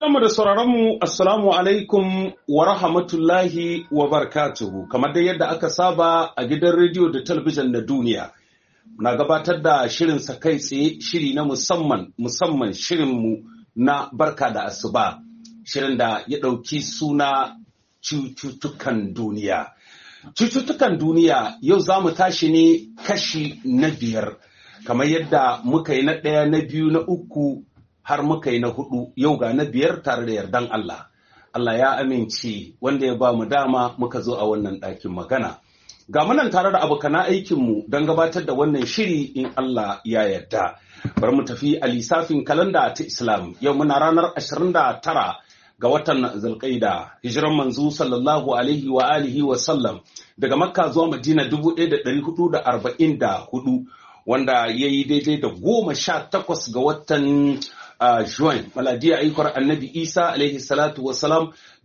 Sama da sauraronmu, Assalamu alaikum wa rahmatullahi wa barakatuhu, kamar dai yadda aka saba a gidan rediyo da talabijin na duniya. Na gabatar da shirin sa kai tsaye shiri na musamman, musamman shirinmu na barka da asuba, shirin da ya ɗauki suna cututtukan duniya. Cututtukan duniya yau za mu tashi ne kashi na biyar, kamar yadda muka yi na ɗaya na biyu na uku har muka yi na hudu yau ga na biyar tare da yardan Allah. Allah ya amince wanda ya ba mu dama muka zo a wannan ɗakin magana. Ga munan tare da abokana aikinmu don gabatar da wannan shiri in Allah ya yarda. Bari mu tafi a lissafin kalanda ta Islam yau muna ranar 29 ga watan Zulqaida hijiran manzo sallallahu alaihi wa alihi wa sallam daga Makka zuwa Madina 1444 wanda ya yi daidai da goma sha takwas ga watan uh, Juin, maladiya aikar annabi Isa alaihi salatu wasalam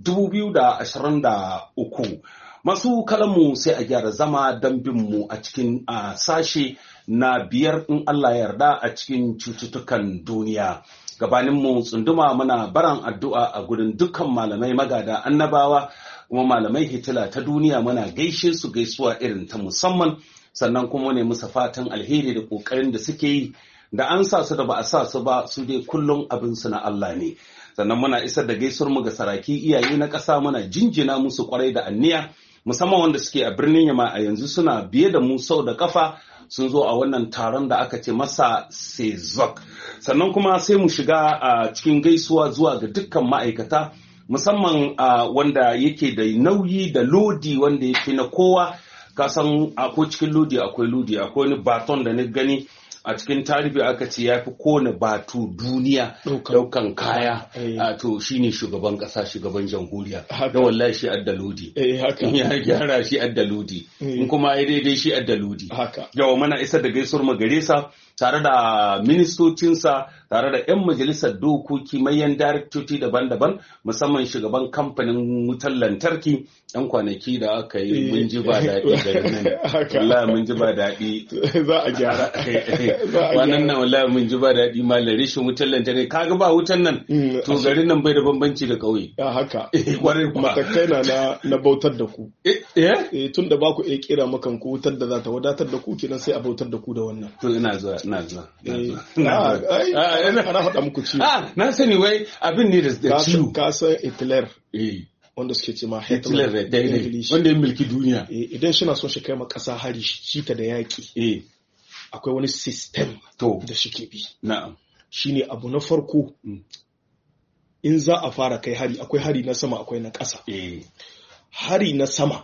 uku. Masu kalamu sai a gyara zama don bin mu a cikin uh, sashe na biyar in Allah yarda a cikin cututtukan duniya. Gabanin mu tsunduma muna baran addu'a a gudun dukkan malamai magada annabawa kuma malamai hitila ta duniya muna gaishe su gaisuwa irin ta musamman sannan kuma ne musa fatan alheri da ƙoƙarin da suke yi da an sa su da ba a sa su ba su dai kullum abin su na Allah ne sannan muna isar da gaisuwar mu ga saraki iyaye na ƙasa muna jinjina musu kwarai da anniya musamman wanda suke a birnin yama a yanzu suna biye da mu sau da kafa sun zo a wannan taron da aka ce masa sezok sannan kuma sai mu shiga a cikin gaisuwa zuwa ga dukkan ma'aikata musamman wanda yake da nauyi da lodi wanda ya fi na kowa kasan akwai cikin lodi akwai lodi akwai wani baton da na gani a cikin tarihi aka ce ya fi kone batu duniya daukan kaya a to shine shugaban kasa shugaban jamhuriya da wallahi shi adda lodi ya gyara shi adda lodi in kuma ya daidai shi adda lodi yawa mana isar da gaisuwar magaresa tare da ministocinsa tare da 'yan majalisar dokoki mayan daraktoci daban-daban musamman shugaban kamfanin wutar lantarki 'yan kwanaki da aka yi mun ji ba daɗi garin nan wallahi mun ji ba daɗi za a gyara wannan nan wallahi mun ji ba daɗi malam rashin wutar lantarki kaga ba wutan nan to garin nan bai da bambanci da ƙauye ya haka kwarai kuma matakai na na bautar da ku eh tun da ba ku iya kira makan ku wutar da za ta wadatar da ku kenan sai a bautar da ku da wannan to ina zuwa ina zuwa ana faɗa muku ciwo na sani wai abin ne da ciwo ka san Hitler wanda suke ce ma Hitler da daidai wanda ya mulki duniya idan shi na son shi kai ma ƙasa hari shi ta da yaƙi akwai wani system da shi ke bi na'am shine abu na farko in za a fara kai hari akwai hari na sama akwai na ƙasa hari na sama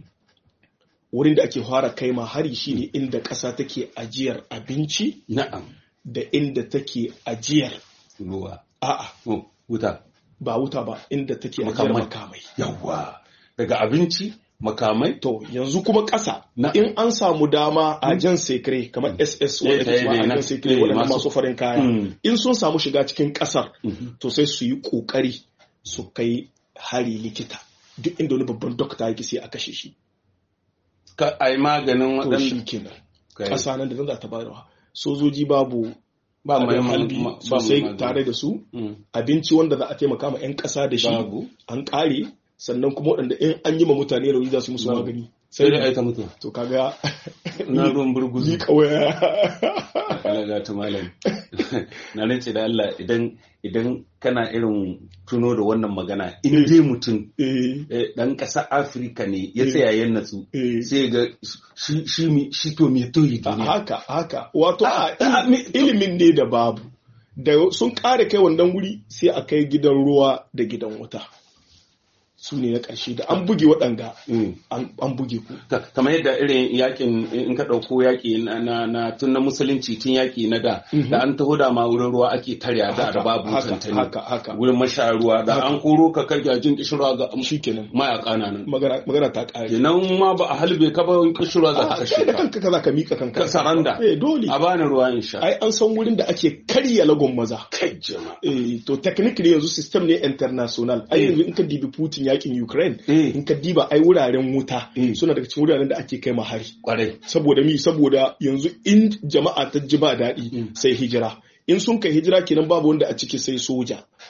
wurin da ake fara kai ma hari shine inda ƙasa take ajiyar abinci na'am da inda take ajiyar ruwa a'a wuta ba wuta ba inda take ajiyar makamai yawa daga abinci makamai to yanzu kuma ƙasa in an samu dama a jan sekre kamar ss wanda ke a jan sekre waɗanda masu farin kaya in sun samu shiga cikin ƙasar to sai su yi ƙoƙari su kai hari likita duk inda wani babban dokta yake sai a kashe shi ka ai maganin waɗanda shi kenan ƙasa nan da nan za ta bayarwa sojoji babu ba mai halbi sosai tare da su abinci wanda za a taimaka ma 'yan ƙasa da shi an ƙare sannan kuma waɗanda in an yi ma mutane rauni za su musu magani sai da aita mutu to kaga na ruwan burguzu ni kawai alaga ta malam na rance da Allah idan idan kana irin tuno da wannan magana in dai mutum dan ƙasa Afirka ne ya tsaya ya natsu sai ga shi shi to me to yi haka haka wato ilimin ne da babu da sun kare kai wannan wuri sai a kai gidan ruwa da gidan wuta su ne na ƙarshe da an buge waɗanga an buge ku. kamar yadda irin yakin in ka ɗauko yaƙi na tun na musulunci tun yaƙi na da da an taho da ma wurin ruwa ake tarya da da babu tantani wurin masha ruwa da an koro ka kai jin kishirwa ga shi kenan mayaka na nan magana ta ƙare kenan ma ba a halbe ka ba kishirwa za ta kashe ka kanka za ka mika kanka ka saranda eh dole a bani ruwa in sha ai an san wurin da ake karya lagon maza kai jama'a eh to technically yanzu system ne international ai yanzu in ka dibi Putin yakin Ukraine in ka diba ai wuraren wuta suna daga cikin wuraren da ake kai hari kwarai saboda mi saboda yanzu in jama'a ta ji ba daɗi sai hijira in sun kai hijira kenan babu wanda a ciki sai soja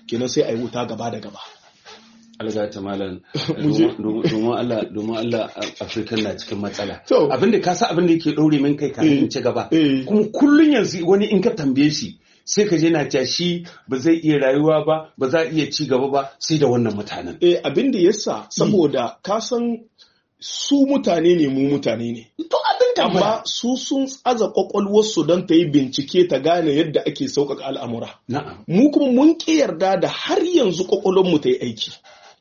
kenan sai a yi wuta gaba da gaba alga ta malam Mu je. domin Allah domin Allah Afirka na cikin matsala To. abinda ka sa abinda yake ɗaure min kai kafin in ci gaba Eh. kuma kullun yanzu wani in ka tambaye shi sai ka je na cewa shi ba zai iya rayuwa ba ba za a iya ci gaba ba sai da wannan mutanen eh abin da yasa saboda ka san su mutane ne mu mutane ne to abin tambaya amma su sun tsaza kwakwalwarsu don ta yi bincike ta gane yadda ake sauƙaƙa al'amura na'am mu kuma mun ƙi yarda da har yanzu kwakwalwarmu ta yi aiki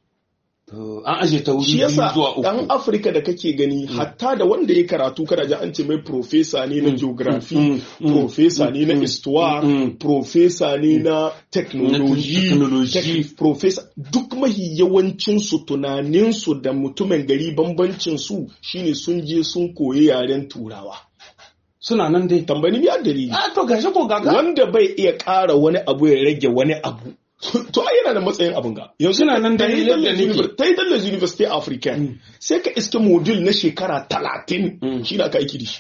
to an aje ta wuri shi biyu yasa zuwa uku ɗan afirka da kake gani hatta da wanda ya karatu kada ji an ce mai profesa ne na geography mm, mm, profesa ne na histoire mm. profesa ne na technology technology. tech- profesa duk mahi yawancinsu tunaninsu da mutumin gari bambancinsu shine sun je sun koyi yaren turawa suna nan dai tambani mi dalili a to gashi ko gaga wanda bai iya ƙara wani abu ya rage wani abu to ai yana da matsayin abin ga yanzu Suna nan da ta yi yadda Dallas nake. Univer- ta yi dallas university african sai ka iske modul na shekara talatin Mm. shi na aka aiki da shi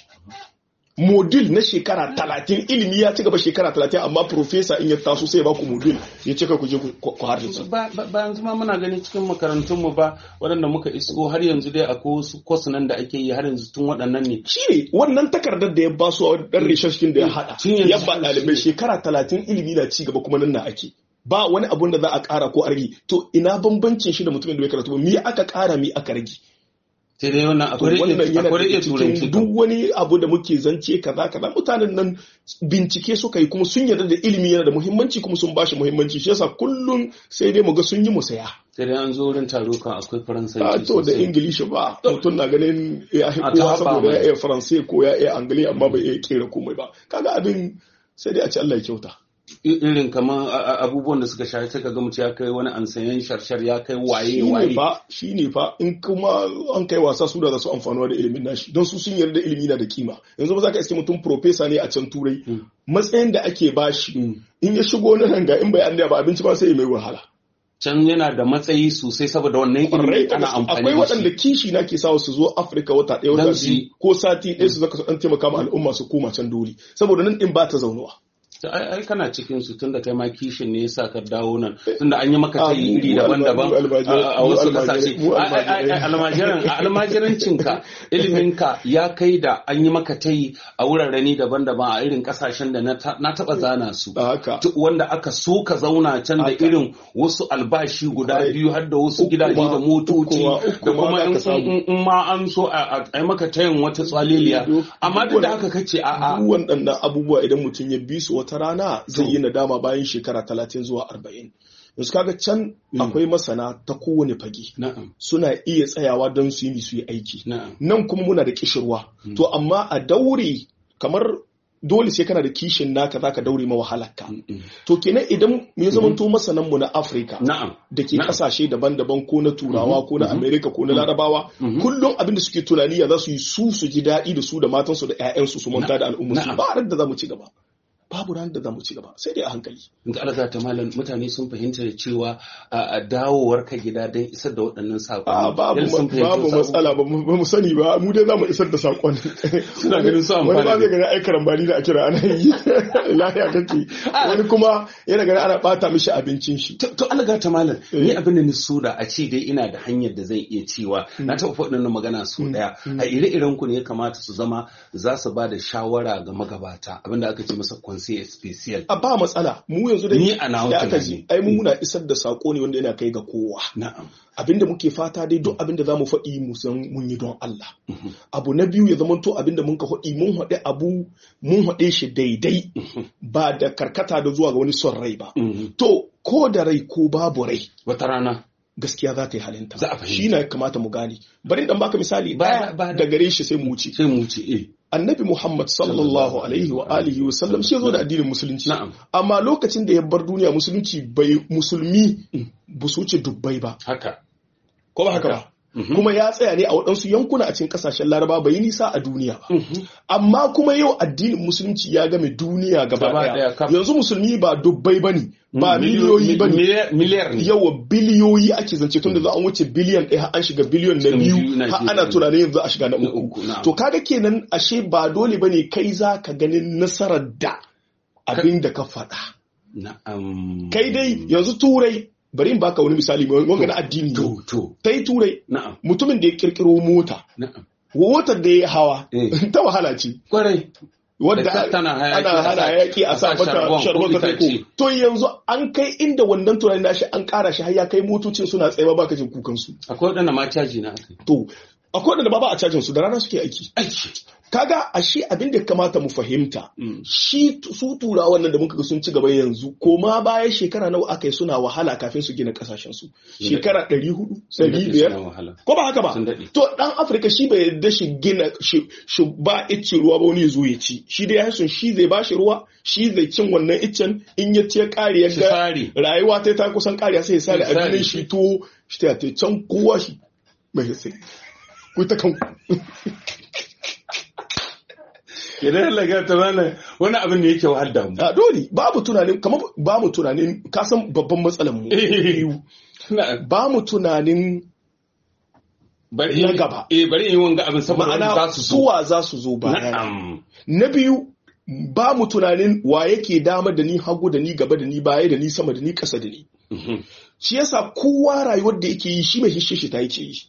modul na shekara talatin ilimi ya ci gaba shekara talatin amma profesa in ya taso sai ya baku modul ya ce ka ku je ku ku hardace ba ba- ba yanzu ma muna gani cikin makarantunmu ba waɗanda muka isko har yanzu dai akwai wasu kwas nan da ake yi har yanzu tun waɗannan ne shi ne wannan takardar da ya ba su a ɗan rishashin da ya haɗa Tun yanzu ya ba shi ɗalibai ne. shekara talatin ilimi na ci gaba kuma nan na ake ba wani abun da za a ƙara ko a rage to ina bambancin shi da mutumin da bai karatu ba mi aka ƙara mi aka rage sai dai wannan to akwai wannan rage yana akwai daga rage turanci cikin kam. duk wani abu da muke zance kaza kaza mutanen nan bincike suka yi kuma sun yarda da ilimi yana da muhimmanci kuma sun bashi muhimmanci shi yasa kullum sai dai mu ga sun yi musaya sai dai an zo wurin taro kan akwai a faransanci to da sosai. ingilishi ba mutum na ganin ya A kowa ta saboda haɓa ya mai. iya faransai ko ya iya angili amma bai iya kera komai ba kaga abin sai dai a ce Allah ya kyauta I- irin kamar a- a- abubuwan da suka shafi sai ka ga mutum ya kai wani ansayen sharshar ya kai waye shi ne waye fa shi ne fa in kuma an kai wasa su da za su amfanuwa da ilimin nashi don su sun yarda ilimi na da kima yanzu ba za ka iske mutum profesa ne a can turai matsayin da ake bashi Mm. in ya shigo na ranga in bai an ba abinci ba sai ya mai wahala can yana da matsayi sosai saboda wannan Kwarai ilimi da ana gaske. amfani akwai da waɗanda shi kishi na ke sawa su zo afirka wata ɗaya Dan wata su- biyu ko sati ɗaya su zaka su ɗan taimaka ma al'umma su koma can dole saboda nan ɗin ba ta zaunuwa Ta- ai ai kana cikin su tunda kai ma kishin ne yasa ka dawo nan tunda an yi maka Ah, tayi mu- iri mu daban-daban alma- mu a a almajirai- wasu mu kasashe almajirai- mu Ai, ai, ai, almajirai. almajiran a almajirancinka iliminka ya kai da an yi maka tayi a wuraren daban-daban a irin kasashen da na ta- na taba zana su da haka Tu- wanda aka so ka zauna can da Haka. irin wasu albashi guda Kwarai. biyu har da wasu Uku gidaje ma- da motoci uku ma- uku da ma kuma za in- ka samu. in in ma an so a a- a yi maka tayin wata tsaliliya Duk- amma duk da duk haka kace a a duk waɗannan abubuwa idan mutum ya bi su wata rana zai yi nadama bayan shekara talatin zuwa arba'in yanzu kaga can akwai masana ta kowane fage na'am suna iya tsayawa don su yi su yi aiki na'am nan kuma muna da kishirwa to amma a daure kamar dole sai kana da kishin naka zaka daure ma wahalarka Mm. to kenan idan ya zama to masanan mu na Afirka na'am da ke Na'am. kasashe daban-daban ko na turawa ko na amerika ko na larabawa kullum abin da suke tunani ya za su yi su su ji daɗi da su da matansu da 'ya'yansu su manta da al'ummarsu Na'am. ba ran da za mu ci gaba babu ran da za mu ci gaba sai dai a hankali in ka alaga ta malam mutane sun fahimta da cewa a a dawowar ka gida don isar da waɗannan saƙonni a babu Yadda sun fahimci babu wasu matsala ba mu ba mu sani ba mu dai za mu isar da sakon Suna ganin su amfana wani ba da- zai gani ai karambani da a kira ana yi lahiya kake wani kuma yana gani ana bata mishi abincin shi To, to alaga ta malam, ni Eh. abin da ni so da a ce dai ina da hanyar da zan iya cewa na taɓa faɗin na magana su ɗaya. A ire-iren ku ne ya kamata su zama za su ba da shawara ga magabata abin da aka ce masa conseil special. a ba matsala mu yanzu Ni dai a nawa da aka tunani. ji ai mu muna isar da sako ne wanda yana kai ga kowa Na'am. abinda muke fata dai duk abinda za mu faɗi mu san mun yi don Allah abu na biyu ya zamanto abinda mun ka faɗi mun haɗe abu mun haɗe shi daidai ba da karkata da zuwa ga wani son rai ba Mhm. to ko da rai ko babu rai Wata rana. gaskiya za ta yi halinta Za a fahimta. shi na kamata mu gane bari dan baka misali Ba- ɗaya ba- da gare shi sai mu wuce Sai mu ce eh. annabi Muhammad sallallahu alaihi wa alihi wa sallam shi ya zo da addinin musulunci Na'am. amma lokacin da ya bar duniya musulunci bai musulmi ba su wuce dubbai ba Haka. ko ba haka ba Mhm. kuma ya tsaya ne a waɗansu yankuna a cikin ƙasashen laraba bai yi nisa a duniya ba Mhm. amma kuma yau addinin musulunci ya game duniya gaba Gaba ɗaya, ɗaya kaf. yanzu musulmi ba dubbai bane ba miliyoyi bane Miliyar- Miliyar ne. yawa biliyoyi ake zance tun da za an wuce biliyan ɗaya har an shiga biliyon na Cikin biyu biyu na har biyu. ana tunanin yanzu a shiga na Na uku uku, na'am. to kaga kenan ashe ba dole bane kai za ka ganin nasarar da abin da ka faɗa na'am kai dai yanzu turai bari in baka wani misali wanga na addini to to ta yi turai na'am mutumin da ya kirkiro mota na'am motar da ya hawa Eh. ta wahala ce kwarai wadda Da ta- tana hayaki, ana a sa- hana hayaki a a sa sa sharbon mata ko sharbon ta itace. ko to yanzu an kai inda wannan tunanin nashi an kara shi har ya kai motocin suna tsaye ba ka jin kukan su akwai waɗanda ma caji na aka yi to akwai wanda ba ba a cajin su da rana suke aiki aiki kaga a shi abin da ya kamata mu fahimta Mm. shi tu- su turawan nan da muka ga sun ci gaba yanzu ko ma baya shekara nawa aka yi suna wahala kafin su gina kasashen su shekara 400 Sun daɗe 500 suna wahala ko ba haka ba Sun daɗe. to dan afirka shi bai yarda shi gina shi shi ba icce ruwa ba wani ya zo ya ci shi dai ya son shi zai bashi ruwa shi zai cin wannan iccen in ya ce kare ya Shi ga sare. rayuwa ta ta kusan kariya sai ya sare Ya sare abinin shi. shi to shi ta ta can kowa shi mai sai ku ta kan idan Allah ga ta mana wani abin da yake wahal da mu a dole babu tunanin kamar ba mu tunanin ka san babban matsalar mu biyu Na'am. ba mu tunanin bari Na gaba. eh bari in yi wanga abin saboda wani ma'ana za su zo suwa za su zo bayan na'am Na biyu, ba mu tunanin wa yake dama da ni hagu da ni gaba da ni baya da ni sama da ni ƙasa da ni. Mhm. Shi yasa kowa rayuwar da yake yi shi mai hishe shi ta yake yi.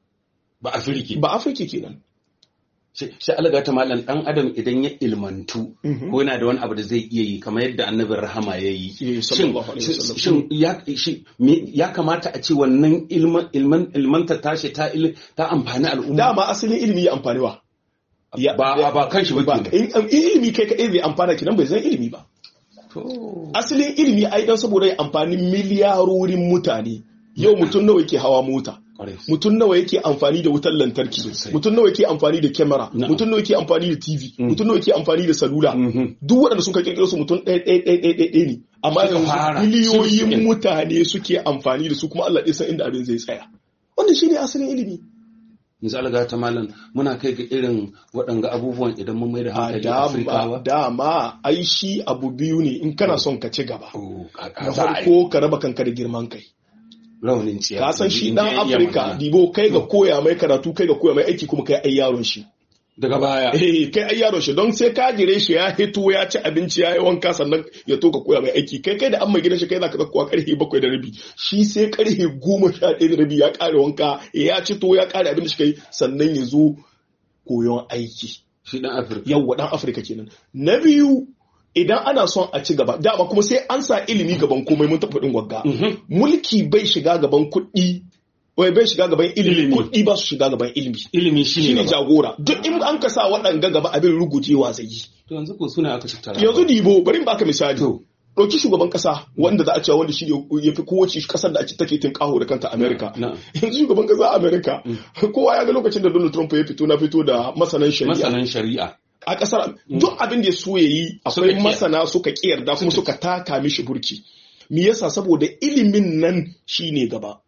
ba afirki Ba Afirka kenan. shi shi alga ta malam dan adam idan ya ilmantu Mhm. ko yana da wani abu da zai iya yi kamar yadda annabin rahama ya yi Eh, shin sallallahu alaihi wasallam. shin ya shi me- ya kamata a ce wannan ilman ilman ilmanta tashi ta il- ta amfani al'umma Dama asalin ilimi ya amfani wa. Ya- ba ba kan shi ba Ba, kenan. in, in ilimi kai kaɗai zai amfana kenan bai zan ilimi ba. to Asalin ilimi ai dan saboda ya amfani miliyarorin mutane. Yau mutum nawa yake hawa mota. kwarai mutum nawa yake amfani da wutar lantarki Sosai. mutum nawa yake amfani da kyamara Na'am. mutum nawa yake amfani da tv mutum nawa yake amfani da salula Mhm. duk waɗanda sun ka kirkiro su mutum ɗaya ɗaya ɗaya ɗaya ɗaya ne amma Suka fara, yanzu suka miliyoyin suke. mutane suke amfani da su kuma Allah ɗaya san inda abin zai tsaya wannan shine asalin ilimi misali ga ta malam muna kai ga irin waɗanga abubuwan idan mun mai da a hankali dama Afrikawa dama ai shi abu biyu ne in kana son ka ci gaba Oh, kaka na za a yi farko ka raba kanka da girman kai raunin ciya ka san shi in dan ya iya Afirka magana. dibo kai ga koya mai karatu kai ga koya mai aiki kuma kai ai yaron shi daga baya Eh, kai ai yaro shi don sai ka jire shi ya hito ya ci abinci ya yi wanka sannan ya to ka koya mai aiki kai kai da an mai gidan shi kai zaka zakkuwa karfe bakwai da rabi shi sai karfe goma sha ɗaya da rabi ya kare wanka ya ci to ya kare abin da shi kai sannan ya zo koyon aiki shi dan afirka yawwa dan afirka kenan na biyu idan ana son a ci gaba dama kuma sai an sa ilimi gaban komai mun taɓa faɗin wagga mulki bai shiga gaban kuɗi wai bai shiga gaban ilimi Ilimi. kuɗi ba su shiga gaban ilimi ilimi shi shi ne ne jagora duk in an ka sa waɗanga gaba abin rugujewa zai yi to yanzu ko suna aka tattara yanzu dibo bari in baka misali To. ɗauki shugaban ƙasa wanda za a cewa wanda shi ne ya fi kowace ƙasar da ake take tun ƙaho da kanta amerika na yanzu shugaban ƙasa amerika kowa ya ga lokacin da donald trump ya fito na fito da masanan shari'a masanan shari'a a ƙasar duk abin da ya so ya yi Suka akwai ƙi. masana suka ƙi yarda kuma suka taka mishi burki me yasa saboda ilimin nan shine gaba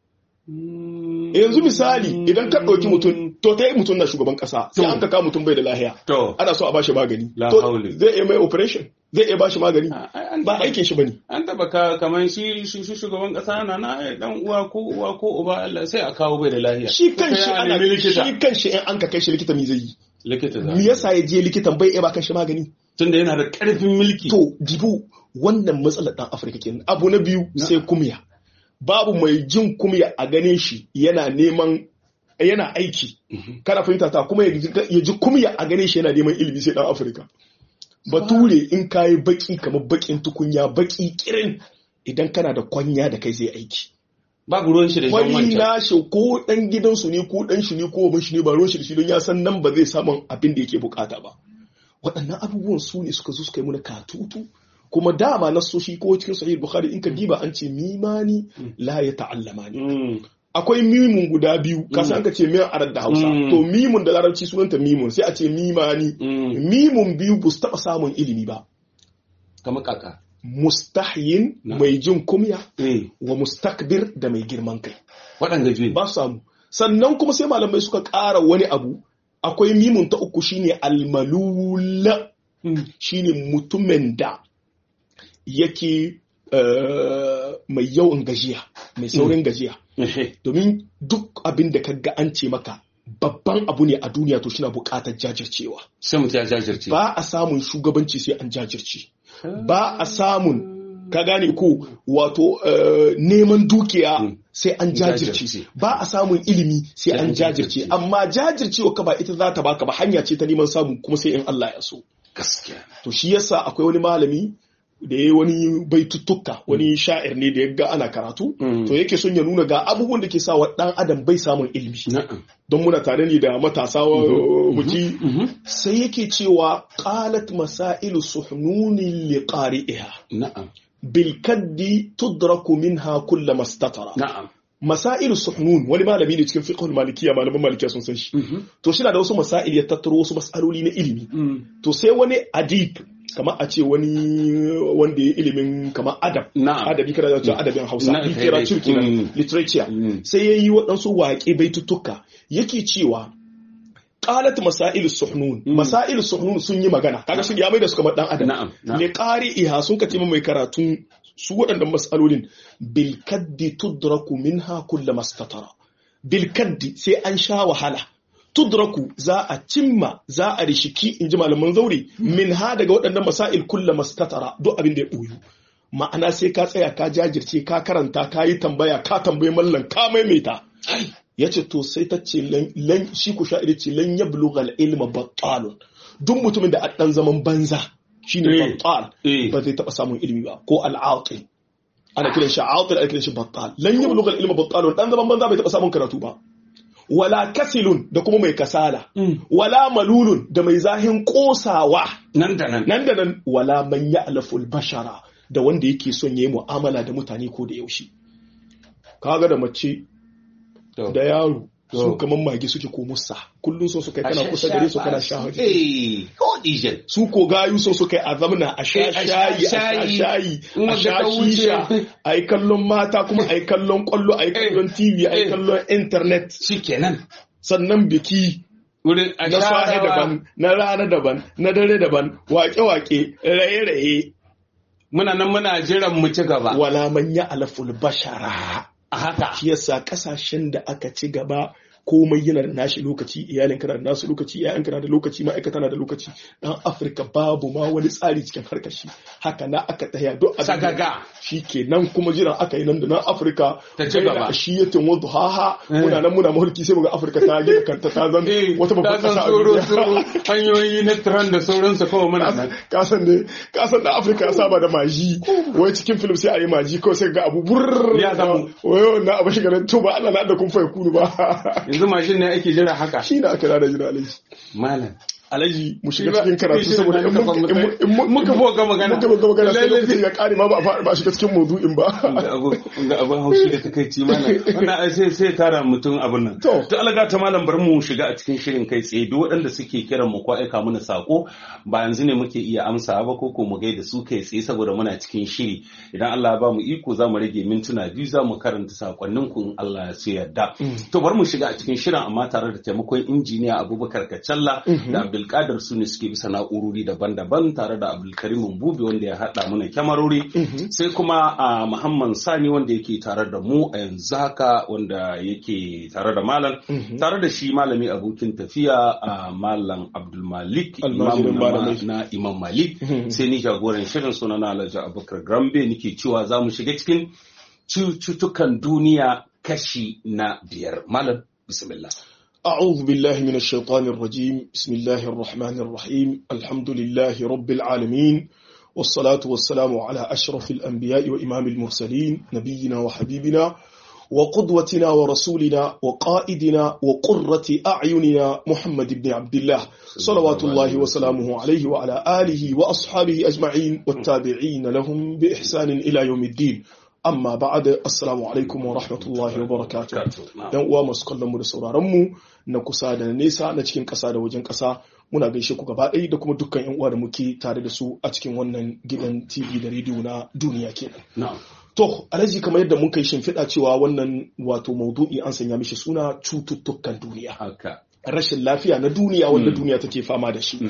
yanzu misali idan ka ɗauki mutum to ta yi mutum na shugaban ƙasa sai an ka kawo mutum bai da lahiya to ana so a bashi magani La to haule. zai iya mai operation zai iya bashi magani an ba aikin shi bane an taba ka kamar shi shi shi shugaban kasa na na dan uwa ko uwa ko uba Allah sai a kawo bai da lafiya shi kan shi Sai a ana nemi likita shi kan shi in an ka kai shi likita me zai yi likita za me yasa ya je likitan bai iya ba kan shi magani tunda yana da karfin mulki to dibu wannan matsalar dan Afirka kenan abu na biyu sai kumya babu mai jin kumya a ganin shi yana neman yana aiki kana fahimta ta kuma ya ji- ya ji kumya a ganin shi yana neman ilimi sai dan Afirka bature in kayi baki kamar bakin tukunya baki kirin idan kana da kwanya da kai zai aiki babu ruwan shi da jan wani wancan nashi ko dan gidansu ne ko dan shi ne ko ban shi ne ba ruwan shi da shi don ya san nan ba zai samun abin da yake bukata ba waɗannan abubuwan su ne suka zo suka yi muna katutu kuma dama nasoshi ko cikin sahih bukhari in ka diba an ce mimani la ya ta'allama ne Mm. akwai mimun guda biyu ka san ka ce miyan arab da hausa Mm. to mimun da larabci sunanta mimun sai a ce mimani Mm. mimun biyu ba su taɓa samun ilimi ba kamar kaka mustahyin Na. mai jin kumya eh wa mustakbir da mai girman kai waɗanda biyu ba su samu sannan kuma sai malamai suka ƙara wani abu akwai mimun ta uku shine almalula Mm. shine mutumin da yake eh, mai yawan gajiya mai saurin gajiya Ehe. domin duk abin da ka ga an ce maka babban abu ne a duniya to shi na buƙatar jajircewa sai mutum ya jajirce ba a samun shugabanci sai an jajirce ba a samun ka gane ko wato neman dukiya sai an jajirce ba a samun ilimi sai an jajirce amma jajircewa ka ba ita za ta baka ba hanya ce ta neman samu kuma sai in Allah ya so gaskiya to shi yasa akwai wani malami da ya wani baituttuka wani sha'ir ne da ya ga ana karatu to yake son ya nuna ga abubuwan da ke sa wa dan adam bai samun ilimi don muna tare ne da matasa muki sai yake cewa qalat masailu suhnuni li qari'iha na'am bil kaddi tudraku minha kull mastatara na'am masailu suhnun wani malami ne cikin fiqhul malikiyya malaman malikiya sun san shi to shi na da wasu masail ya tattaro wasu masaloli na ilimi to sai wani adib kamar a ce wani wanda ya ilimin kamar adab adabi kada da adabin hausa literature kenan literature sai ya yi waɗansu waƙe baitutuka yake cewa qalat masail suhnun masail suhnun sun yi magana kaga sun ya mai da su kamar dan adam ne qari iha sun kace mai karatun su waɗannan mas'alolin bil kaddi tudraku minha kullu mastatara bil kaddi sai an sha wahala tudraku za a cimma za a rishiki in ji malaman zaure min ha daga waɗannan masail kulla mastatara duk abin da ya ɓoyu ma'ana sai ka tsaya ka jajirce ka karanta ka yi tambaya ka tambayi mallan ka maimaita ya ce to sai ta ce lan shi ku sha'iri ce lan ya bulugal ilma battalun duk mutumin da a ɗan zaman banza shi ne battal ba zai taɓa samun ilimi ba ko al'aqil ana kiran shi aqil ana kiran shi battal lan ya bulugal ilma battalun ɗan zaman banza bai taɓa samun karatu ba wala kasilun da kuma mai kasala wala malulun da mai zahin kosawa nan da nan nan da nan wala man ya'laful bashara da wanda yake son yayi mu'amala da mutane ko da yaushe kaga da mace da yaro su kaman magi suke ko musa kullum so su kai kana kusa gare su kana sha haji su ko gayu so su kai a zamna a sha shayi a sha shayi a sha shisha a yi kallon mata kuma a yi kallon kwallo a yi kallon tv a yi kallon internet shikenan sannan biki na sahe daban na rana daban na dare daban wake-wake raye-raye muna nan muna jiran mu ci gaba wala manya alaful bashara a haka shi yasa kasashen da aka ci gaba komai yana da nashi lokaci iyalin kana da nasu lokaci iyayen kana da lokaci ma'aikata na da lokaci dan afirka babu ma wani tsari cikin harkar shi haka na aka taya duk a sagaga shi ke nan kuma jiran aka yi nan da nan afirka ta ci gaba shi ya tin wadu haha muna nan muna mahulki sai muga afirka ta gina kanta ta zan wata babban kasa a duniya hanyoyi na tran da sauransu kawai muna nan kasan ne kasan da afirka ya saba da maji wai cikin film sai a yi maji kawai sai ga abu burr ya samu wai na abu shiga to ba Allah na da kun fa kunu ba yanzu mashin ne ake jira haka shi da aka rada jira alaji malam alaji mu shiga cikin karatu saboda in muka bo ga magana muka bo ga magana sai lokacin ya kare ma ba a ba shiga cikin maudu'in ba ga abin haushi da takaici malam wannan sai sai tara mutum abin nan to alaga ta malam bar mu shiga a cikin shirin kai tsaye duk waɗanda suke kiran mu ko aika mana sako ba yanzu ne muke iya amsa ba ko ko mu gaida su kai tsaye saboda muna cikin shiri idan Allah ya ba mu iko za mu rage mintuna biyu za mu karanta sakonnin ku in Allah ya so yarda to bar mu shiga a cikin shirin amma tare da taimakon injiniya Abubakar Kacalla da Abdulkadir su ne suke bisa na'urori daban-daban tare da Abdulkarim Bubi wanda ya haɗa mana kyamarori sai kuma a Muhammad Sani wanda yake tare da mu a yanzu haka wanda yake tare da malam tare da shi malami abokin tafiya a malam Abdulmalik imamu na Imam Malik sai ni jagoran shirin suna na Alhaji Abubakar Grambe nake cewa za mu shiga cikin cututtukan duniya kashi na biyar malam bismillah أعوذ بالله من الشيطان الرجيم بسم الله الرحمن الرحيم الحمد لله رب العالمين والصلاة والسلام على أشرف الأنبياء وإمام المرسلين نبينا وحبيبنا وقدوتنا ورسولنا وقائدنا وقرة أعيننا محمد بن عبد الله صلوات الله وسلامه عليه وعلى آله وأصحابه أجمعين والتابعين لهم بإحسان إلى يوم الدين amma ba'ada assalamu alaikum wa rahmatullahi wa barakatuh yan uwa masu kallon mu da sauraron mu na kusa da na nesa na cikin ƙasa da wajen ƙasa muna gaishe ku gaba ɗaya da kuma dukkan yan uwa da muke tare da su a cikin wannan gidan TV da rediyo na duniya kenan to alhaji kamar yadda mun kai shimfiɗa cewa wannan wato maudu'i an sanya mishi suna cututtukan duniya rashin lafiya na duniya wanda duniya take fama da shi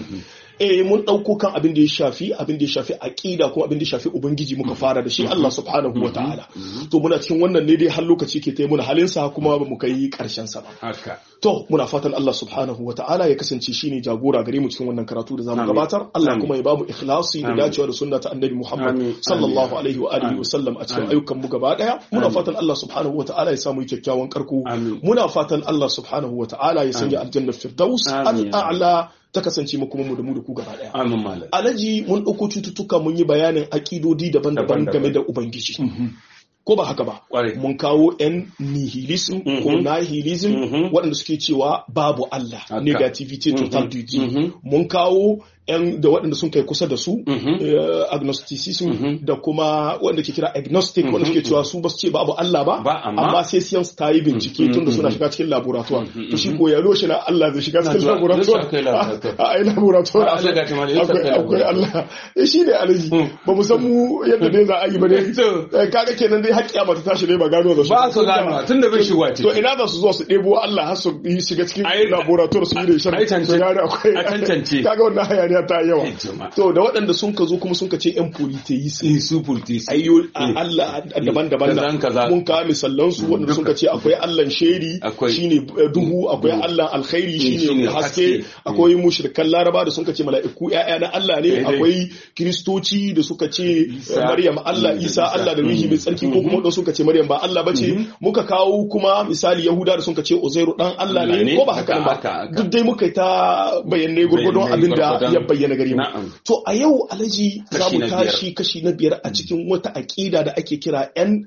eh mun dauko kan abin da ya shafi abin da ya shafi aqida ko abin da ya shafi ubangiji muka fara da shi Allah subhanahu wataala to muna cikin wannan ne dai har lokaci ke tayi muna halin sa kuma ba mu kai karshen sa ba haka to muna fatan Allah subhanahu wataala ya kasance shine jagora gare mu cikin wannan karatu da zamu Amin. gabatar Allah Amin. kuma ya bamu ikhlasi da Amin. dacewa da sunna ta annabi Muhammad Amin. sallallahu Amin. alaihi wa alihi Amin. wa sallam a cikin Amin. ayyukan mu gaba daya muna Amin. fatan Allah subhanahu wataala ya samu kyakkyawan karko Amin. muna fatan Allah subhanahu wataala ya sanya aljannar firdaus Amin. al-a'la ta kasance mu kuma mu da mu da ku gaba daya amin malam alaji mun ɗauko cututtuka mun yi bayanin aƙidodi daban-daban Daban-daban. game da ubangiji ko ba haka ba Ƙwarai. mun kawo yan nihilism ko Mhm. nihilism Mhm. waɗanda suke cewa babu Allah Haka. negativity total Mhm. duty Mhm. mun kawo yan da waɗanda sun kai kusa da su Mhm. eh, agnosticism Mhm. da kuma wanda ke kira agnostic wanda suke cewa su ba su ce babu Allah ba Ba, amma- sai science ta yi bincike Mhm. tunda suna Mhm. shiga cikin laboratoire Mhm. to shi ko ya loshe na Allah zai shiga cikin zuwa- laboratoire zai kai laboratoire. a ai laboratoire Ba, Allah ga ta malam, ya akwai kai akwai laboratoire. Allah eh shi ne alaji Mm. ba mu san mu yadda dai za a yi ba dai To. Eh, kaga kenan dai haƙƙi mata tashi dai ba gano da su Ba su gano, tunda bai shigowa ciki. to ina za su zo su ɗebo Allah har su yi shiga cikin Ai- laboratoire su yi da shan ai tance- su gane akwai a tantance. kaga wannan hayaniya ta yi yawa Ai, jama'a. to da waɗanda sun ka zo kuma sun ka ce yan polytheism in su furti su ayyo a Allah daban-daban Kaza kaza. na mun kawo misallan su wanda sun ka ce akwai Allah sheri Akwai. shine eh, duhu akwai Allah alkhairi shine shine haske haske. akwai mushrikan laraba da sun ka ce mala'iku ƴaƴa na Allah ne Daidai. akwai kristoci da suka ce eh, Isa. Maryam Allah Mm, Isa Isa. Allah da ruhi mai tsarki ko Mhm. kuma wanda suka ce Maryam ba Allah bace muka kawo kuma misali Yahuda da sun ka ce Uzairu dan Allah Allah ne ne. ko ba haka Haka, ba haka, haka. duk dai muka yi ta bayanai gurgurdon Bayanai abin da gwargwadon. ya bayyana gare mu Na'am. to a yau alhaji za Kashi mu na biyar. tashi kashi na biyar a cikin wata aƙida da ake kira 'yan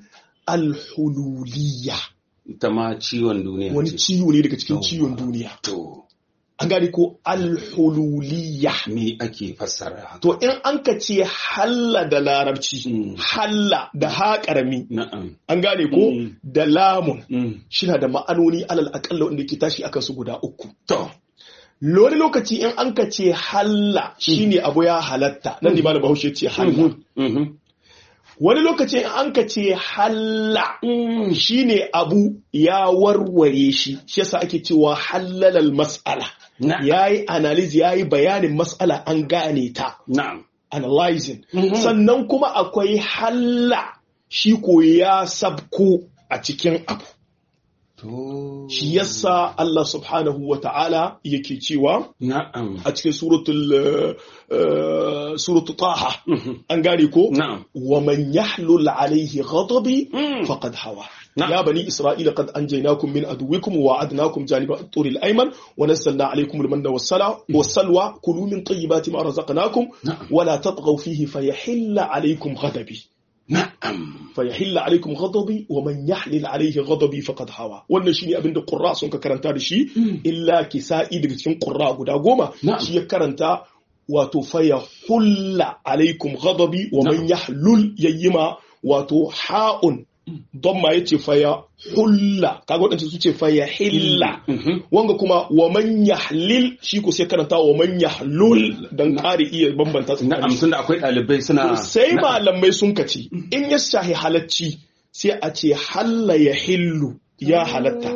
alhululiya ita ma ciwon duniya wani ce. ciwo ne daga cikin Yawwa. ciwon duniya to an gane ko alhululiya me ake fassara haka to in an ka ce halla da larabci Mm. halla da ha ƙarami na'am an gane ko Mm. da lamun Mm. shina da ma'anoni alal aƙalla wanda ke tashi akan su guda uku to wani lokaci in an ka ce halla shine abu ya halatta nan ne malam bahaushe ce halla Mhm. wani lokacin an ka ce halla shine abu ya warware shi shi yasa ake cewa hallalal mas'ala Na- yayi analyze yayi bayanin mas'ala an gane ta na'am analyzing Mhm. sannan kuma akwai halla shi ko ya sabko a cikin abu to shi yasa Allah subhanahu wa ta'ala yake cewa na'am a cikin suratul uh, uh, suratul taha Mhm. an gane ko na'am ومن يحلل عليه غضبي Mm. فقد هوى نعم. يا بني إسرائيل قد أنجيناكم من عدوكم ووعدناكم جانب الطور الأيمن ونزلنا عليكم المن والسلوى والسلوى كلوا من طيبات ما رزقناكم نعم. ولا تطغوا فيه فيحل عليكم غضبي na'am فيحل عليكم غضبي ومن يحلل عليه غضبي فقد هوى wannan shine abin da qurra sun ka karanta da shi illa kisa'i daga cikin qurra guda goma Na'am. shi ya karanta wato fayahulla alaikum ghadabi wa man yahlul yayyima wato ha'un don ma yace fayahulla kaga wadanda su ce fayahilla Mhm. wanga kuma wa man yahlil shi ko sai karanta wa man yahlul dan kare iya bambanta na'am tsakanin tunda akwai ɗalibai suna sai malamai sun kace in ya shahi halacci sai a ce halla ya hillu ya halatta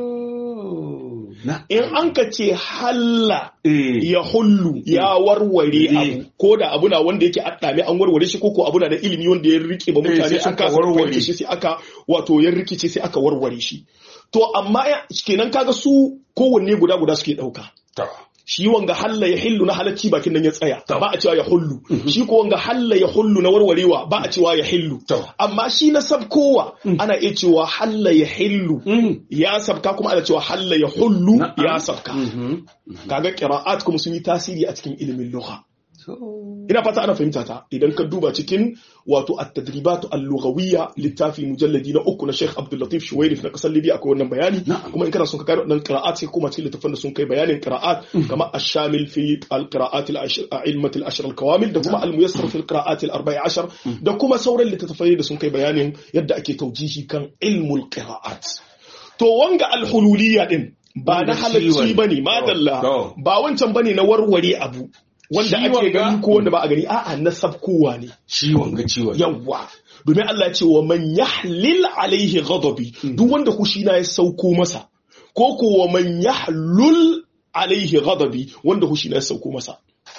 Oh, na'am. in an ka ce halla Eh. ya hullu ya warware abu ko da abu na wanda yake addame an warware shi ko ko abu na da ilimi wanda ya rike ba Eh, mutane sai sun aka kasa warware. warware shi sai aka wato ya rikice sai aka warware shi to amma ya- kenan kaga su kowanne guda guda suke dauka To. shi wanga halla ya hillu na halacci bakin nan ya tsaya To. ba a cewa ya hullu shi ko wanga halla ya hullu na warwarewa ba a cewa ya hillu To. amma shi na sabkowa ana iya cewa halla ya hillu Mm. ya sabka kuma ana cewa halla ya hullu Na'am. ya sabka Mhm. kaga qira'at kuma sun yi tasiri a cikin ilimin lugha To. ina fata ana fahimta ta idan ka duba cikin wato at-tadribat al-lughawiyya littafi mujalladi na uku na Sheikh Abdul Latif Shuwairif na kasar Libya akwai wannan bayani Na'am. kuma in kana son ka gano wannan qira'at sai kuma cikin littafin da sun kai bayanin qira'at kama ash-shamil fi al-qira'at al-ilmat al-ashr al-kawamil da kuma al-muyassar fi al-qira'at al-arba'a ashar da kuma sauran littattafai da sun kai bayanin yadda ake taujihi kan ilmul qira'at to wanga al-hululiyya din ba na Wanda halacci ciwon- bane madalla To. ba wancan bane na warware abu wanda Ciwon ake ga- gani ko wanda ba a gani a'a na sabkowa ne Ciwon ga ciwon. yawwa domin Allah ya ce wa man yahlil alaihi ghadabi duk wanda kushina ya sauko masa ko ko wa man yahlul alaihi ghadabi wanda kushina ya sauko masa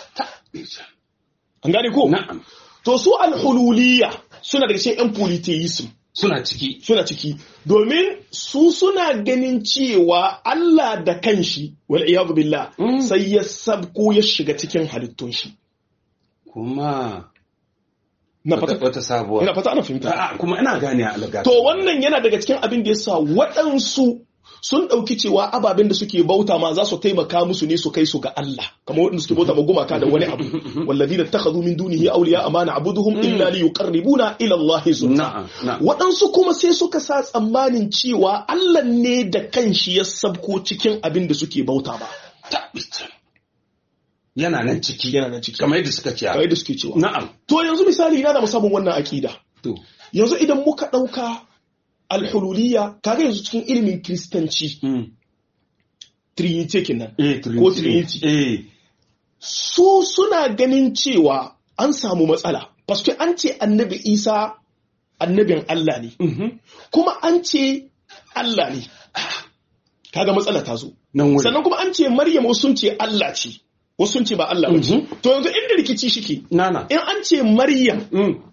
an gane ko na'am to su alhululiya suna daga cikin yan polytheism suna ciki suna ciki domin su suna ganin cewa Allah da kanshi wal iyadu billah Mm. sai ya sabko ya shiga cikin halittun shi kuma na wata, fata wata sabuwa ina fata ana fahimta A'a, kuma ina gane a alga to wannan yana daga cikin abin da yasa waɗansu sun ɗauki cewa ababen da suke bauta ma za su taimaka musu ne su kai su ga Allah kamar waɗanda suke bauta ma gumaka da wani abu walladina takhadhu min dunihi awliya amana abuduhum illa li yuqarribuna ila Allah zulfa na'am na'am waɗansu kuma sai suka sa tsammanin cewa Allah ne da kanshi ya sabko cikin abin da suke bauta ba tabbata yana nan ciki yana nan ciki kamar yadda suka ce kamar yadda suke cewa na'am to yanzu misali ina da musamman wannan akida to yanzu idan muka ɗauka alhululiyya kaga yanzu cikin ilimin kiristanci mm. trinity kenan eh Ko Trinity. eh su suna ganin cewa an samu matsala paske an ce annabi isa annabin Allah ne mhm kuma an ce Allah ne kaga matsala ta zo nan wuri sannan kuma an ce maryam wasu sun ce Allah ce wasu sun ce ba Allah ba ce Mhm. to yanzu inda rikici shike nana in an ce maryam mm.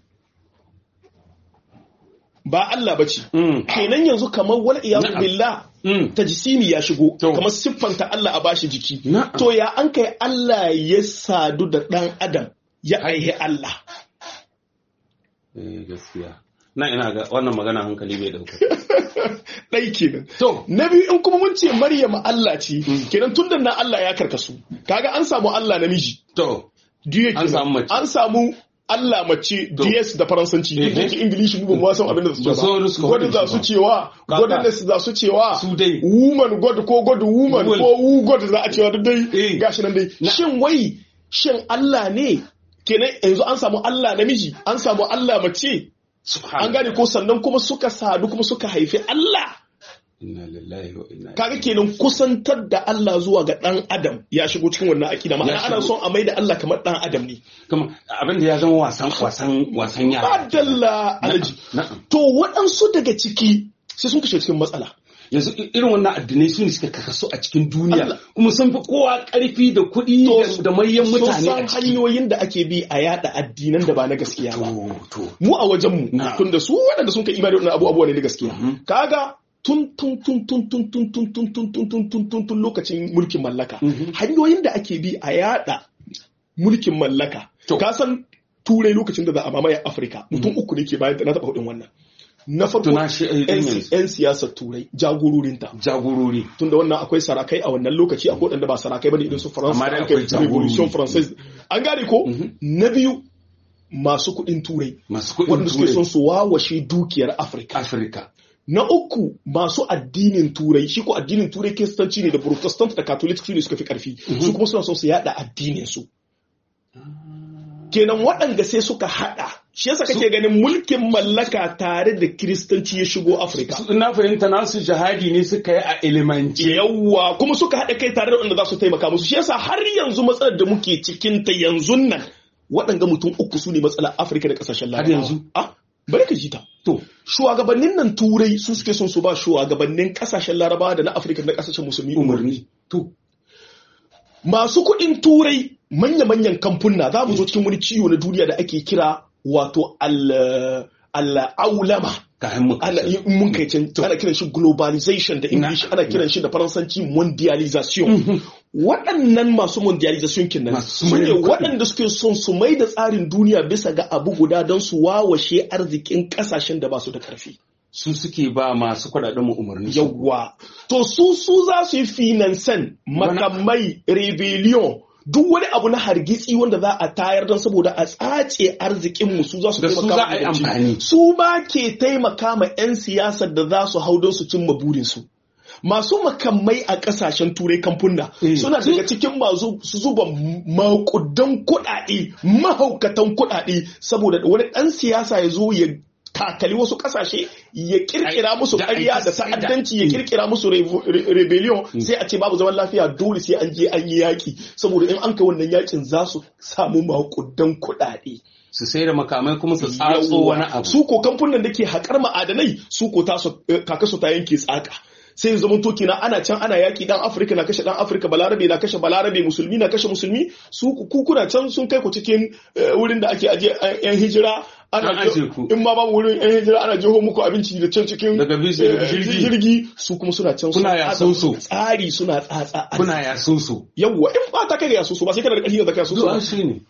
ba Allah ba ce Mm. kenan yanzu kamar wal iyadu Na'am. billah Mm. tajsimi ya shigo To. kamar siffanta Allah a bashi jiki Na'am. to ya an kai Allah ya sadu da dan adam ya aihe Allah eh gaskiya na ina ga wannan magana hankali bai dauka ɗai kenan to na biyu in kuma mun ce Maryam Allah ce kenan tun da na Allah ya karkasu kaga an samu Allah namiji to Dieu An kenan. samu mace. an samu Allah mace To. DS da faransanci duk da Mhm. yake Ingilishi mu ba mu san abin da su Ba so ce suka ba God faɗi za shi su ba. cewa Kaka. godness za su cewa su dai woman God ko God woman Woman. ko wu God za a cewa duk dai Eh. gashi nan dai Na- shin wai shin Allah ne kenan yanzu an samu Allah namiji an samu Allah mace an subhanallah gane ko sannan kuma suka sadu kuma suka haifi Allah inna lillahi wa inna kaga kenan kusantar da Allah zuwa ga dan adam ya shigo cikin wannan akida ma'ana Ya ana shigo. son a maida Allah kamar dan adam ne kuma abin da ya zama wasan wasan wasan yara adalla alaji na'am to waɗansu daga ciki sai sun kashe cikin matsala yanzu i- irin wannan addinai su ne suka kakasu a cikin duniya Allah. kuma sun fi kowa karfi da kuɗi da- da manyan sun mutane san a ciki hanyoyin da ake bi a yada addinan da ba na gaskiya ba to to mu a wajenmu Na. tun da su waɗanda sun kai imani da wannan abu abuwa ne na gaskiya Mhm. kaga tun tun tun tun tun tun tun tun tun tun tun tun tun tun lokacin mulkin mallaka Mhm. hanyoyin da ake bi a yada mulkin mallaka To. ka san turai lokacin da za a mamaye afirka mutum uku ne ke bayan da na taɓa hudin wannan na farko Tuna shi, eh, 'yan yanzu. si- 'yan siyasar turai jagororinta jagorori tunda wannan akwai sarakai a wannan lokaci akwai waɗanda ba sarakai bane idan su faransa Amma dai an kai akwai jagorori. revolution française an gane ko na biyu masu kuɗin turai masu kuɗin waɗanda suke turai son su wawashe dukiyar afirka afirka na uku masu addinin turai shi ko addinin turai kiristanci ne da protestant da catholic su ne suka fi karfi su kuma suna son su yada addinin su kenan waɗanda sai suka haɗa shi yasa kake ganin mulkin mallaka tare da kiristanci ya shigo afirka Su- na fahimta nasu jihadi ne suka yi a ilimance yawwa kuma suka haɗa kai tare da wanda za su taimaka musu shi yasa har yanzu matsalar da muke cikin ta yanzu nan waɗanga mutum uku su ne matsalar afirka da ƙasashen Har larabawa yanzu? ah bari ka ji ta to shugabannin nan turai su suke son su ba shugabannin ƙasashen larabawa da na afirka da na ƙasashen musulmi umarni umarni to masu kuɗin turai manya-manyan kamfuna za mu zo cikin wani ciwo na duniya da ake kira wato al- al'aulama kayan mu ana in mun kai can ana kiran shi globalization da english Na- ana kiran shi da faransanci mondialization waɗannan masu mondialization kenan Masu su ne mayan kuɗi. waɗanda suke son su mai da tsarin duniya bisa ga abu guda don su wawashe arzikin ƙasashen da ba su da ƙarfi su suke ba masu kuɗaɗen mu umarni yawwa to su su za su yi finansan makamai rebellion duk wani abu na hargitsi wanda za a tayar don saboda a tsace arzikin mu su za su Da su taimaka za ma a yi gwamnati. amfani. su ba ke taimaka ma 'yan siyasar da za su hau don su cimma burinsu masu makamai a kasashen turai kamfuna Eh. suna daga cikin masu su zuba makudan kuɗaɗe mahaukatan kuɗaɗe saboda wani ɗan siyasa ya zo ya kakali wasu kasashe ya kirkira musu Da ƙarya aiki da sai da- ta'addanci ya kirkira musu revo- re- rebellion sai a ce babu zaman lafiya dole sai an je an yi yaƙi saboda in an kai wannan yaƙin za su samu makudan kuɗaɗe su sai da makamai kuma su tsatso Yawwa. wani abu su ko kamfanin da ke haƙar ma'adanai su ko tasu- eh, kaka su ta yanke tsaka sai zama to kina ana can ana yaki dan Afirka na kashe dan Afirka balarabe na kashe balarabe musulmi na kashe musulmi su ku kuna can sun kai ku cikin wurin da ake aje yan hijira ana in ma babu wurin yan hijira ana jeho muku abinci da can cikin jirgi su kuma suna can kuna ya soso tsari suna tsatsa kuna ya soso yawwa in ba ta kai ya soso ba sai kana da ƙarfi da zaka soso shi ne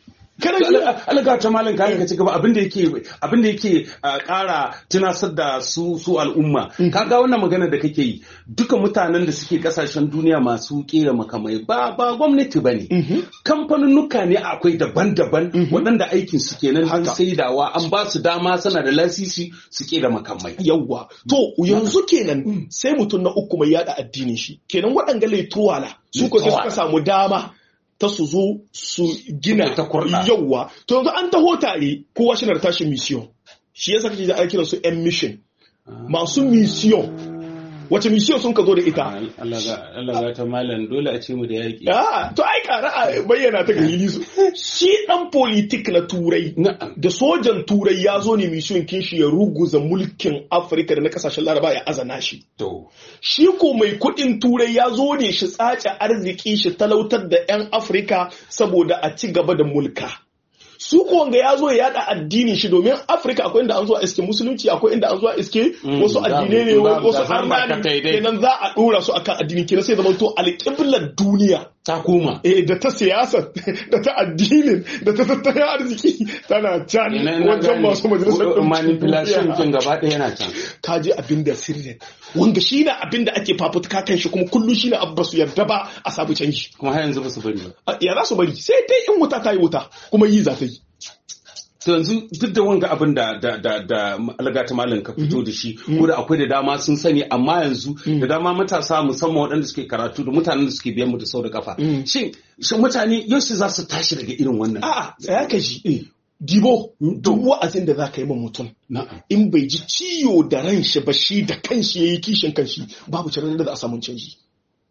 alaga ta malam kayan ka ci gaba abinda yake abinda yake kara tunasar da su su al'umma kaga wannan magana da kake yi duka mutanen da suke kasashen duniya masu kera makamai ba ba gwamnati bane kamfanunnuka ne akwai daban-daban waɗanda aikin su kenan don saidawa an ba su dama sana da lasisi su kera makamai yawwa to yanzu kenan sai mutum na uku mai yada addinin shi kenan waɗanga laituwala su ko sai suka samu dama ta su zo su gina yauwa to yanzu an taho tare kowa shi na tashi mission shi yasa kake da ake kiran su yan mission masu mission wace mission sun ka zo da ita Allah ga ta malam dole a ce mu da yaki ah to ai kara a bayyana ta gari su shi dan politik na turai da sojan turai ya zo ne mission kin shi ya ruguza mulkin Afirka da na kasashen Laraba ya azana shi to shi ko mai kudin turai ya zo ne shi tsace arziki shi talautar da 'yan Afirka saboda a ci gaba da mulka. su ko wanga ya zo ya yada addinin shi domin afirka akwai inda an zuwa iske musulunci akwai inda an zuwa iske wasu addinai ne wasu arnani kenan za a dora su akan addinin kenan sai zama to alƙiblar duniya ta koma eh da ta siyasa da ta addinin da ta tattalin arziki tana can wajen masu majalisar manipulation kin gaba ɗaya yana can ka je abin da sirrin wanda shi ne abin da ake fafutuka kan shi kuma kullum shi ne abu ba su yarda ba a sabu canji kuma har yanzu ba su bari ba ya za su bari sai dai in wuta ta yi wuta kuma yi za ta yi to yanzu duk da wanga abin da da da da algata malam ka fito da shi ko da akwai da dama sun sani amma yanzu da dama matasa musamman waɗanda suke karatu da mutanen da suke biyan mu da sau da kafa shin shin mutane yau za su tashi daga irin wannan a'a tsaya ka ji Dibo, duk wa'azin da za ka yi ma mutum, in bai ji ciwo da ran shi ba shi da kanshi ya yi kishin kanshi babu cirin da za a samu canji.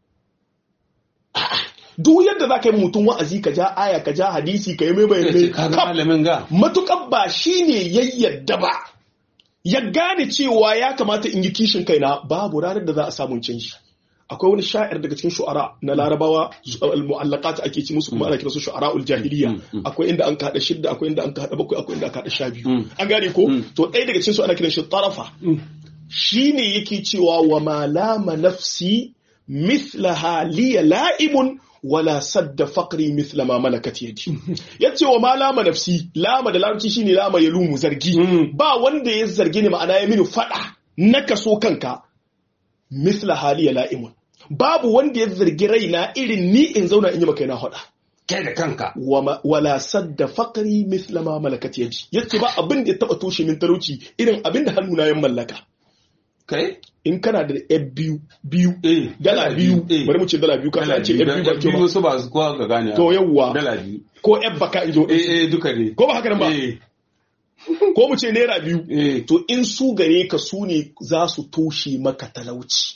Duk yadda za ka yi mutum wa'azi ka ja aya ka ja hadisi ka yi mai bayanai. Matuƙar ba shi ne yayyadda ba. Ya gane cewa ya kamata in yi kishin kaina babu ranar da za a samu canji. akwai wani sha'ir daga cikin shu'ara na larabawa al-mu'allaqat ake ci musu kuma ana kiransu shu'ara'ul jahiliya akwai inda an kada shidda akwai inda an kada bakwai akwai inda an kada sha biyu an gane ko to ɗaya daga cikin su ana kiran shi tarafa shine yake cewa wa ma lama nafsi mithlaha liya la'imun wala sadda faqri mithla ma malakat yadi yace wa ma lama nafsi lama da larabci shine lama ya lumu zargi ba wanda ya zargi ni ma'ana ya mini fada na kaso kanka mithla haliya la'imun babu wanda ya zargi raina irin ni in zauna in yi maka yana hada kai da kanka wala sadda faqri mithla ma malakat yadi yace ba abin da ya taba toshe min talauci irin abin da hannuna ya mallaka kai in kana da yan biyu biyu dala biyu bari mu ce dala biyu kana ce yan biyu ba ke ba su ba su kowa ga gane to yawwa dala biyu ko yan baka in jo eh eh duka ne ko ba haka nan ba ko mu ce naira biyu to in su gare ka su ne za su toshe maka talauci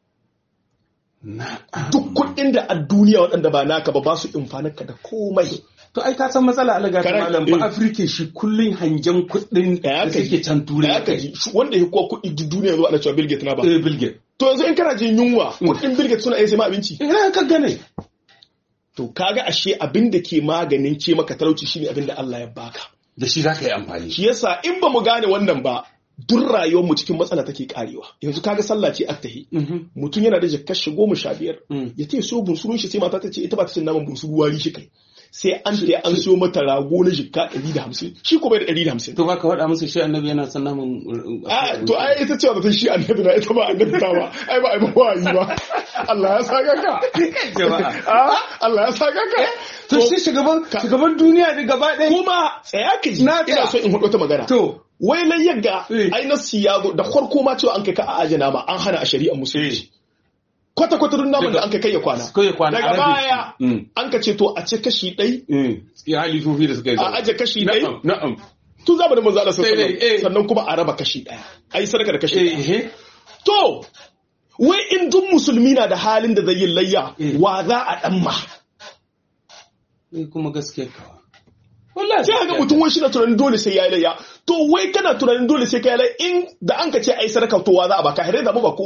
duk kuɗin da a duniya waɗanda ba naka ba ba su ka da komai to ai ka san matsala alaga ta malam ba afirka shi kullun hangen kuɗin da suke can turai ya kaji wanda ya kuwa kuɗi duk duniya zuwa ana cewa bill gates na ba eh bill gates to yanzu in kana jin yunwa kuɗin bill gates suna iya sai ma abinci ina ka gane to kaga ashe abin da ke maganin ce maka talauci shine abin da Allah ya baka da shi za ka yi amfani. Shi yasa in ba mu gane wannan ba duk rayuwar mu cikin matsala take karewa. Yanzu kaga sallah ce attahi. Mutum yana da jakkar shi goma sha biyar. Ya ce so bunsurun shi sai mata ta ce ita ba ta cin naman bunsuru wari shi kai. Sai an ta an siyo mata rago na jikka ɗari da hamsin. Shi ko bai da ɗari da hamsin. To ba ka faɗa musu shi annabi yana son naman. To ai ita ce ta shi annabi na ita ba annabi ta ba. Ai ba ai ba wayi ba. Allah ya saka ka. Allah ya saka ka. to shi shugaban shugaban duniya da gaba ɗaya kuma tsaya ka ji ina so in hudu ta magana to wai lai yagga ai nasi ya zo da farko ma cewa an kai ka a ajana ma an hana a shari'ar musulunci kwata kwata dun naman da an kai kai ya kwana daga baya an ka ce to a ce kashi ɗai ya halifofi da suka yi a aje kashi ɗai na'am tun zamanin manzo Allah sallallahu sannan kuma a raba kashi ɗaya ai sadaka da kashi ɗaya to wai in duk musulmi na da halin da zai yi layya wa za a dan ma kuma gaskiya kawa. Wallahi sai ga mutum wai shi na tunanin dole sai ya yi layya. To wai kana tunanin dole sai ka yi layya in da an ka ce ai sadaka to wa za a baka hare da ba kowa.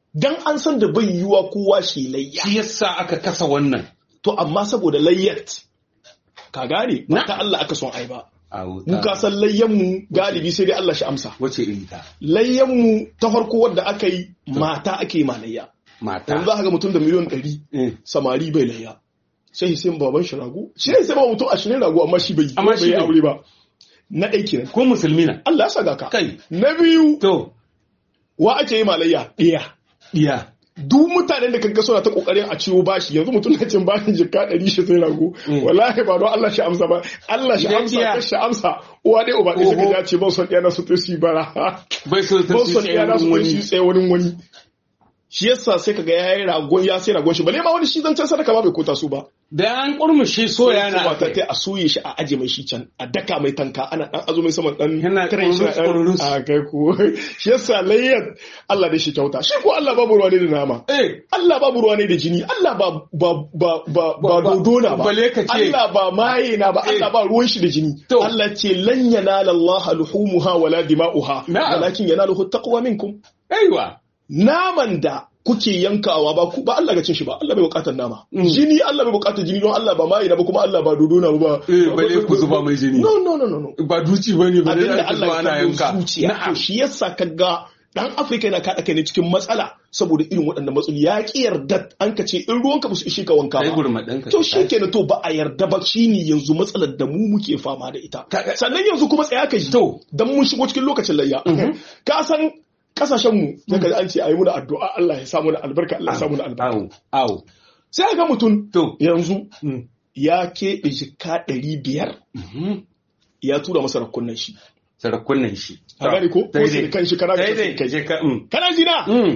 dan an san da bai yiwa kowa shi layya shi yasa aka kasa wannan to amma saboda layyat ka gane Na. ta Allah aka son ai ba a mu ka san layyan mu galibi sai dai Allah shi amsa wace iri ta layyan mu ta farko wadda aka yi mata ake yi ma layya mata yanzu za ka ga mutum da miliyon ɗari Eh. samari bai layya sai sai baban shi rago shi ne sai ba mutum ashirin rago amma shi bai yi Amma bai shi yi bai. aure ba na ɗai kenan ko musulmi na Allah ya saka ka kai na biyu to wa ake yi malayya ɗaya iya duk mutanen da kaga suna ta kokarin a ciwo bashi yanzu mutum na cin bashin jikka ɗari shi sai rago Mm. wallahi ba don Allah shi amsa ba Allah shi Idan amsa iya. ka shi amsa uwa dai uba ɗaya suka Oho. ja ce ba son ɗaya na su ta su yi bara bai so ta ba su son tsaye ɗaya na su wurin ta su yi wani tsaye wani wani shi yasa sai kaga ya yi ragon ya sai ragon shi bale ma wani shi zancen sadaka ba bai kota su ba da an kurmushe soya na ta akai. ta a soye shi a aje mai shi can a daka mai tanka ana dan azo mai saman dan Yana tare shi na dan- kururus. a kai ko shi yasa layyar Allah da shi kyauta shi ko Allah babu ruwa ne da nama eh Allah babu ruwa ne da jini Allah ba ba ba ba ba Ba- ba- dodona ba bale ka ce- Allah ba maye na ba Eh. Allah ba ruwan shi da jini To. Allah ce lan yanala Allah luhumuha wala dima'uha Na'am. walakin yanaluhu taqwa minkum aiwa naman da kuke yankawa ba ku ba Allah ga cin shi ba Allah bai bukatar nama Mm. jini Allah bai bukatar jini don Allah ba maye na ba kuma Allah ba dodona ba ba Eh, bale ku zuba mai jini. no no no no no ba duci bane ba abinda da Allah Allah ana ya yanka kallo zuciya to na'am shi yasa kaga dan Afirka yana kada kai ne cikin matsala saboda irin waɗannan matsaloli ya ki yarda an ka ce in ruwanka ba su ishe ka wanka kai ba gurma ɗanka to shi kenan to ba a yarda ba shine yanzu matsalar da mu muke fama da ita Ka- sannan yanzu kuma tsaya ka ji To. dan mun shigo cikin lokacin layya ka san kasashen mu daga an ce ayi muna addu'a Allah ya samu na albarka Allah ya samu na albarka awo awo sai ga mutum to yanzu Mm. ya keɓe jika ɗari biyar Mhm. ya tura masa rakunan shi sarakunan shi a gani ko ko daidai kan shi kana daidai ka je ka mm. kana jina Mm.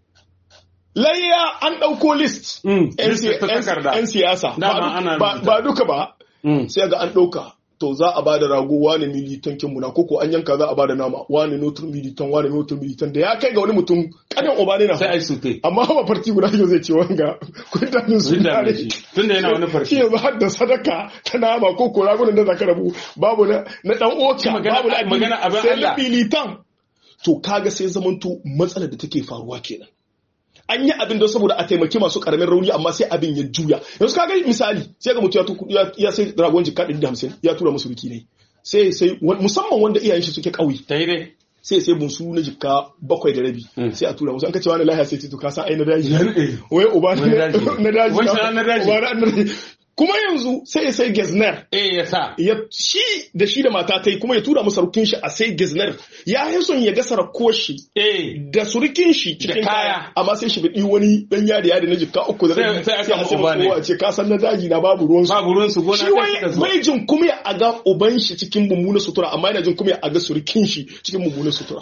layya an ɗauko list Mm. yan List ta takarda. 'yan siyasa Dama ba ana du- ba rubuta. ba duka ba Mm. sai ga an ɗauka to za a bada rago wani militan kin muna koko an yanka za a bada nama wani notur militan wani notur militan da ya kai ga wani mutum kadan obane na sai ai sute amma ba farti guda yau zai ce wanga kundanin su Tunda ne shi tunda yana wani shi farshi yanzu har da sadaka ta nama ko ko ragunan da zaka rabu babu na na dan oka Magana- babu na addini, magana abin sai Allah. na militan to kaga sai zamanto matsalar da take faruwa kenan an yi abin don saboda a taimaki masu karamin rauni amma sai abin ya juya yanzu kaga misali sai ga mutum ya tuku- ya- ya sai ragon jika 150 ya tura musu biki ne sai sai wa- musamman wanda iyayen shi suke kauye daidai sai sai bunsu na jikka bakwai da rabi Mm. sai a tura musu an kace wani lahiya sai ce to ka san ai na daji Eh. wai uba Wani na daji. na daji Wancan na daji. uba na daji kuma yanzu sai ya sai gezner eh ya sa ya shi da shi da mata ta yi kuma ya tura masa rukin shi a sai gezner ya yi son ya ga sarakko shi eh da surukin shi cikin Da kaya. kaya amma sai shi bidi wani dan yadi yadi na jikka uku da Sai- rabi sai aka a sai uba ne. kowa ce ka san na daji na babu ruwan su babu ruwan su gona shi kai wai suka zuwa bai jin kuma ya aga uban shi cikin mummunan sutura amma yana jin kuma ya aga surukin shi cikin mummunan sutura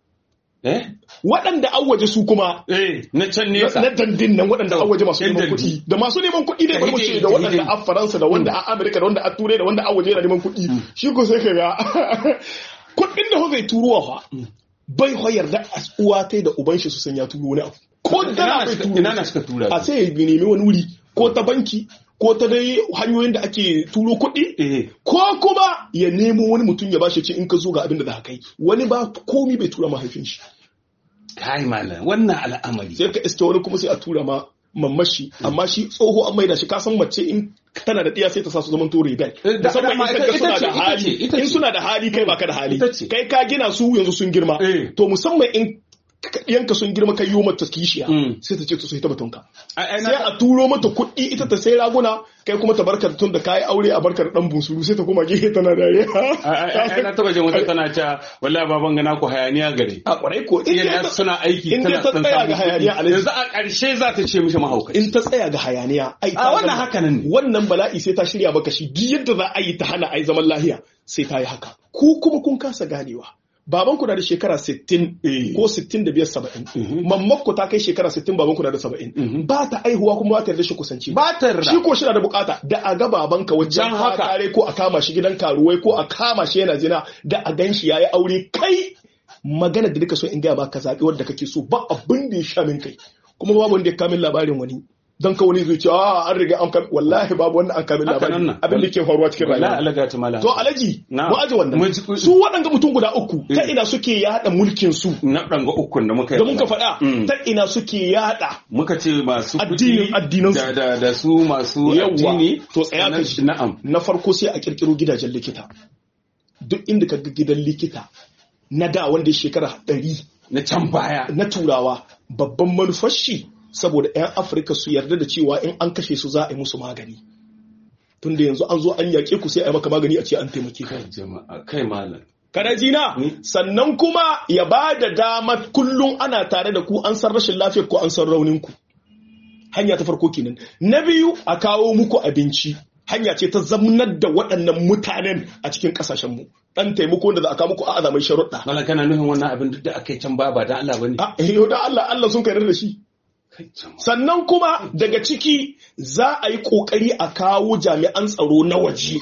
eh waɗanda an waje su kuma eh na can na nesa na dandin nan waɗanda To, an waje masu yan neman dandi. kuɗi da masu neman kuɗi dai bari mu ce da waɗanda a Faransa da wanda a Amerika da wanda a Turai da wanda a waje yana neman kuɗi shi ko sai ka ga kuɗin da zai turuwa fa bai ho yarda a uwa tai da uban shi su san ya turo wani abu ko Ina dala na bai suka- turo ina na suka tura a sai ya nemi wani wuri ko ta banki ko ta dai hanyoyin da ake turo kuɗi eh ko kuma ya nemo wani mutum ya bashi ce in ka zo ga abin da za ka kai wani ba komi bai tura mahaifin shi kai malam wannan al'amari sai ka iske wani kuma sai a tura ma mamashi amma shi tsoho an maida shi ka san mace in tana da ɗiya sai ta sa su zaman to rebel Eh, da- musamman dama in ita- kaga suna ita ce, da ita hali ce, ita in ce. suna da hali kai baka da hali Ita ce. kai ka gina su yanzu sun girma Eh. to musamman in yanka sun girma kai yi mata kishiya Mm. sai ta ce to sai ta batunka Ai- ai sai na- a turo mata kuɗi ita ta sai raguna kai kuma ta barkar tun da kayi aure a barkar dan busuru sai ta koma gehe tana dariya ai- ai- ai na taba jin wata tana ta wallahi baban gana ku hayaniya gare a kwarai ko in yana ta- suna aiki in tana ta son tsaya samun ga hayaniya kuɗi. alaji yanzu a ƙarshe za ta ce mishi mahaukaci in ta tsaya ga hayaniya ai ta A, wannan gama. haka nan ne. wannan bala'i sai ta shirya maka shi duk yadda za a yi ta hana ai zaman lahiya sai ta yi haka ku kuma kun kasa ganewa baban ku na da shekara 60 Eh. ko 65 70 mamman ku ta kai shekara 60 baban ku na da 70 ba ta aihuwa kuma ba ta yarda shi kusanci ba ta yarda. shi ko shi na da bukata da a ga babanka wajen Dan haka. kare ko a kama shi gidan karuwai ko a kama shi yana zina da a gan shi yayi aure kai magana da duka so in gaya ba ka zaɓi wadda kake so ba abin da ya sha min kai kuma babu wanda ya kamin labarin wani don ka wani zai ce a an riga an kame wallahi babu wannan an kame labari abin da ke faruwa cikin rayuwa to alaji mu aje wannan su waɗanda mutum guda uku ta ina suke yada mulkin su na ɗanga ukun da muka yi da muka faɗa ta ina suke yada muka ce masu addinin addinan su da da su masu addini to tsaya ka ji na'am na farko sai a kirkiro gidajen likita duk inda ka ga gidan likita na da wanda shekara ɗari na can baya na turawa babban manufar shi saboda 'yan afirka su yarda da cewa in an kashe su za a yi musu magani tunda yanzu an zo an yaƙe ku sai a yi maka magani a ce an taimake ka kai malam kana jina sannan kuma ya ba da dama kullum ana tare da ku an san rashin lafiyar ku an san raunin ku hanya ta farko kenan na biyu a kawo muku abinci hanya ce ta zamanar da waɗannan mutanen a cikin ƙasashen mu dan taimako da za a kawo muku a azamai sharuɗa Malam kana nufin wannan abin duk da aka yi can ba ba da Allah bane a yau da Allah Allah sun kai da shi sannan kuma daga ciki za a yi kokari a kawo jami'an tsaro na waje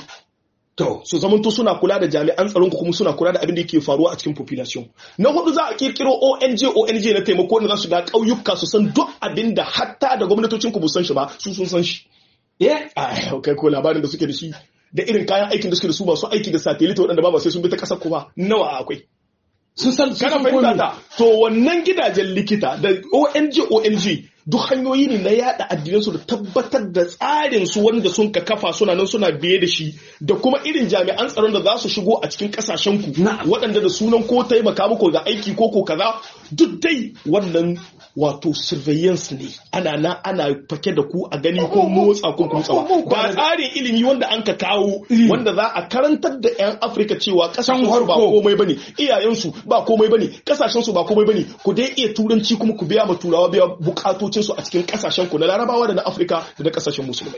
to su zamanto suna kula da jami'an tsaron kuma suna kula da abin da yake faruwa a cikin population na hudu za a kirkiro ONG ONG na taimako da za su ga ƙauyuka su san duk abin da hatta da gwamnatocin ku san shi ba su sun san shi eh kai ko labarin da suke da shi da irin kayan aikin da suke da su masu aiki da satellite waɗanda ba ba sai sun bi ta ƙasar ku ba nawa akwai sun san kana fahimta ta to wannan gidajen likita da ONG ONG duk hanyoyi ne na yada addinansu da tabbatar da tsarin su wanda sun ka kafa suna nan suna biye da shi da kuma irin jami'an tsaron da za su shigo a cikin kasashen ku waɗanda da sunan ko taimaka muku ga aiki ko ko kaza duk dai wannan wato surveillance ne ana na ana fake da ku a gani ko motsa ko kutsawa ba tsarin ilimi wanda an ka kawo wanda za a karantar da 'yan afirka cewa kasan ba komai bane iyayensu ba komai bane kasashen su ba komai bane ku dai iya turanci kuma ku biya ma turawa biya bukatocin su a cikin kasashen ku na larabawa da na afirka da na kasashen musulmai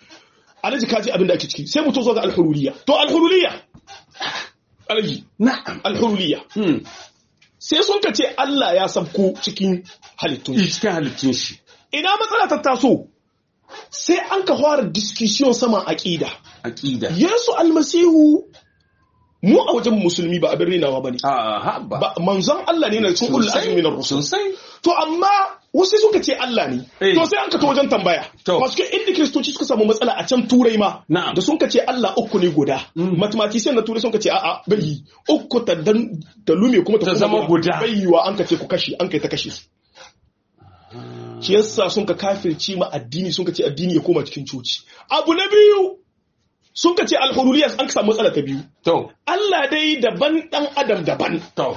alhaji kaji abin da ake ciki sai mu to zo ga alhururiya to alhururiya alhaji na'am alhururiya sai sun ka ce Allah ya sabko cikin halittun shi. cikin halittun shi Ina matsala ta taso sai an ka fara discussion sama aqida. aqida Yesu almasihu mu a wajen musulmi ba abin rinawa bane. a haba Ba manzon Allah ne na cikin ulul azmi na rusul. sosai To amma wasu suka ce Allah ne. Eh. To sai an ka ta wajen tambaya. To. Masu ke inda kiristoci suka samu matsala a can turai ma. Na'am. Da sun ka ce Allah uku ne guda. Mm. Mathematician na turai sun ka ce a'a bai yi. Uku ta dan ta lume kuma ta Ta koma zama guda. Bai yiwa an ka ce ku kashe an kai ta kashe su. shi yasa sun ka kafirci ma addini sun ka ce addini ya koma cikin coci abu na biyu sun ka ce alhuruliyya an ka samu matsala ta biyu to Allah dai daban dan adam daban to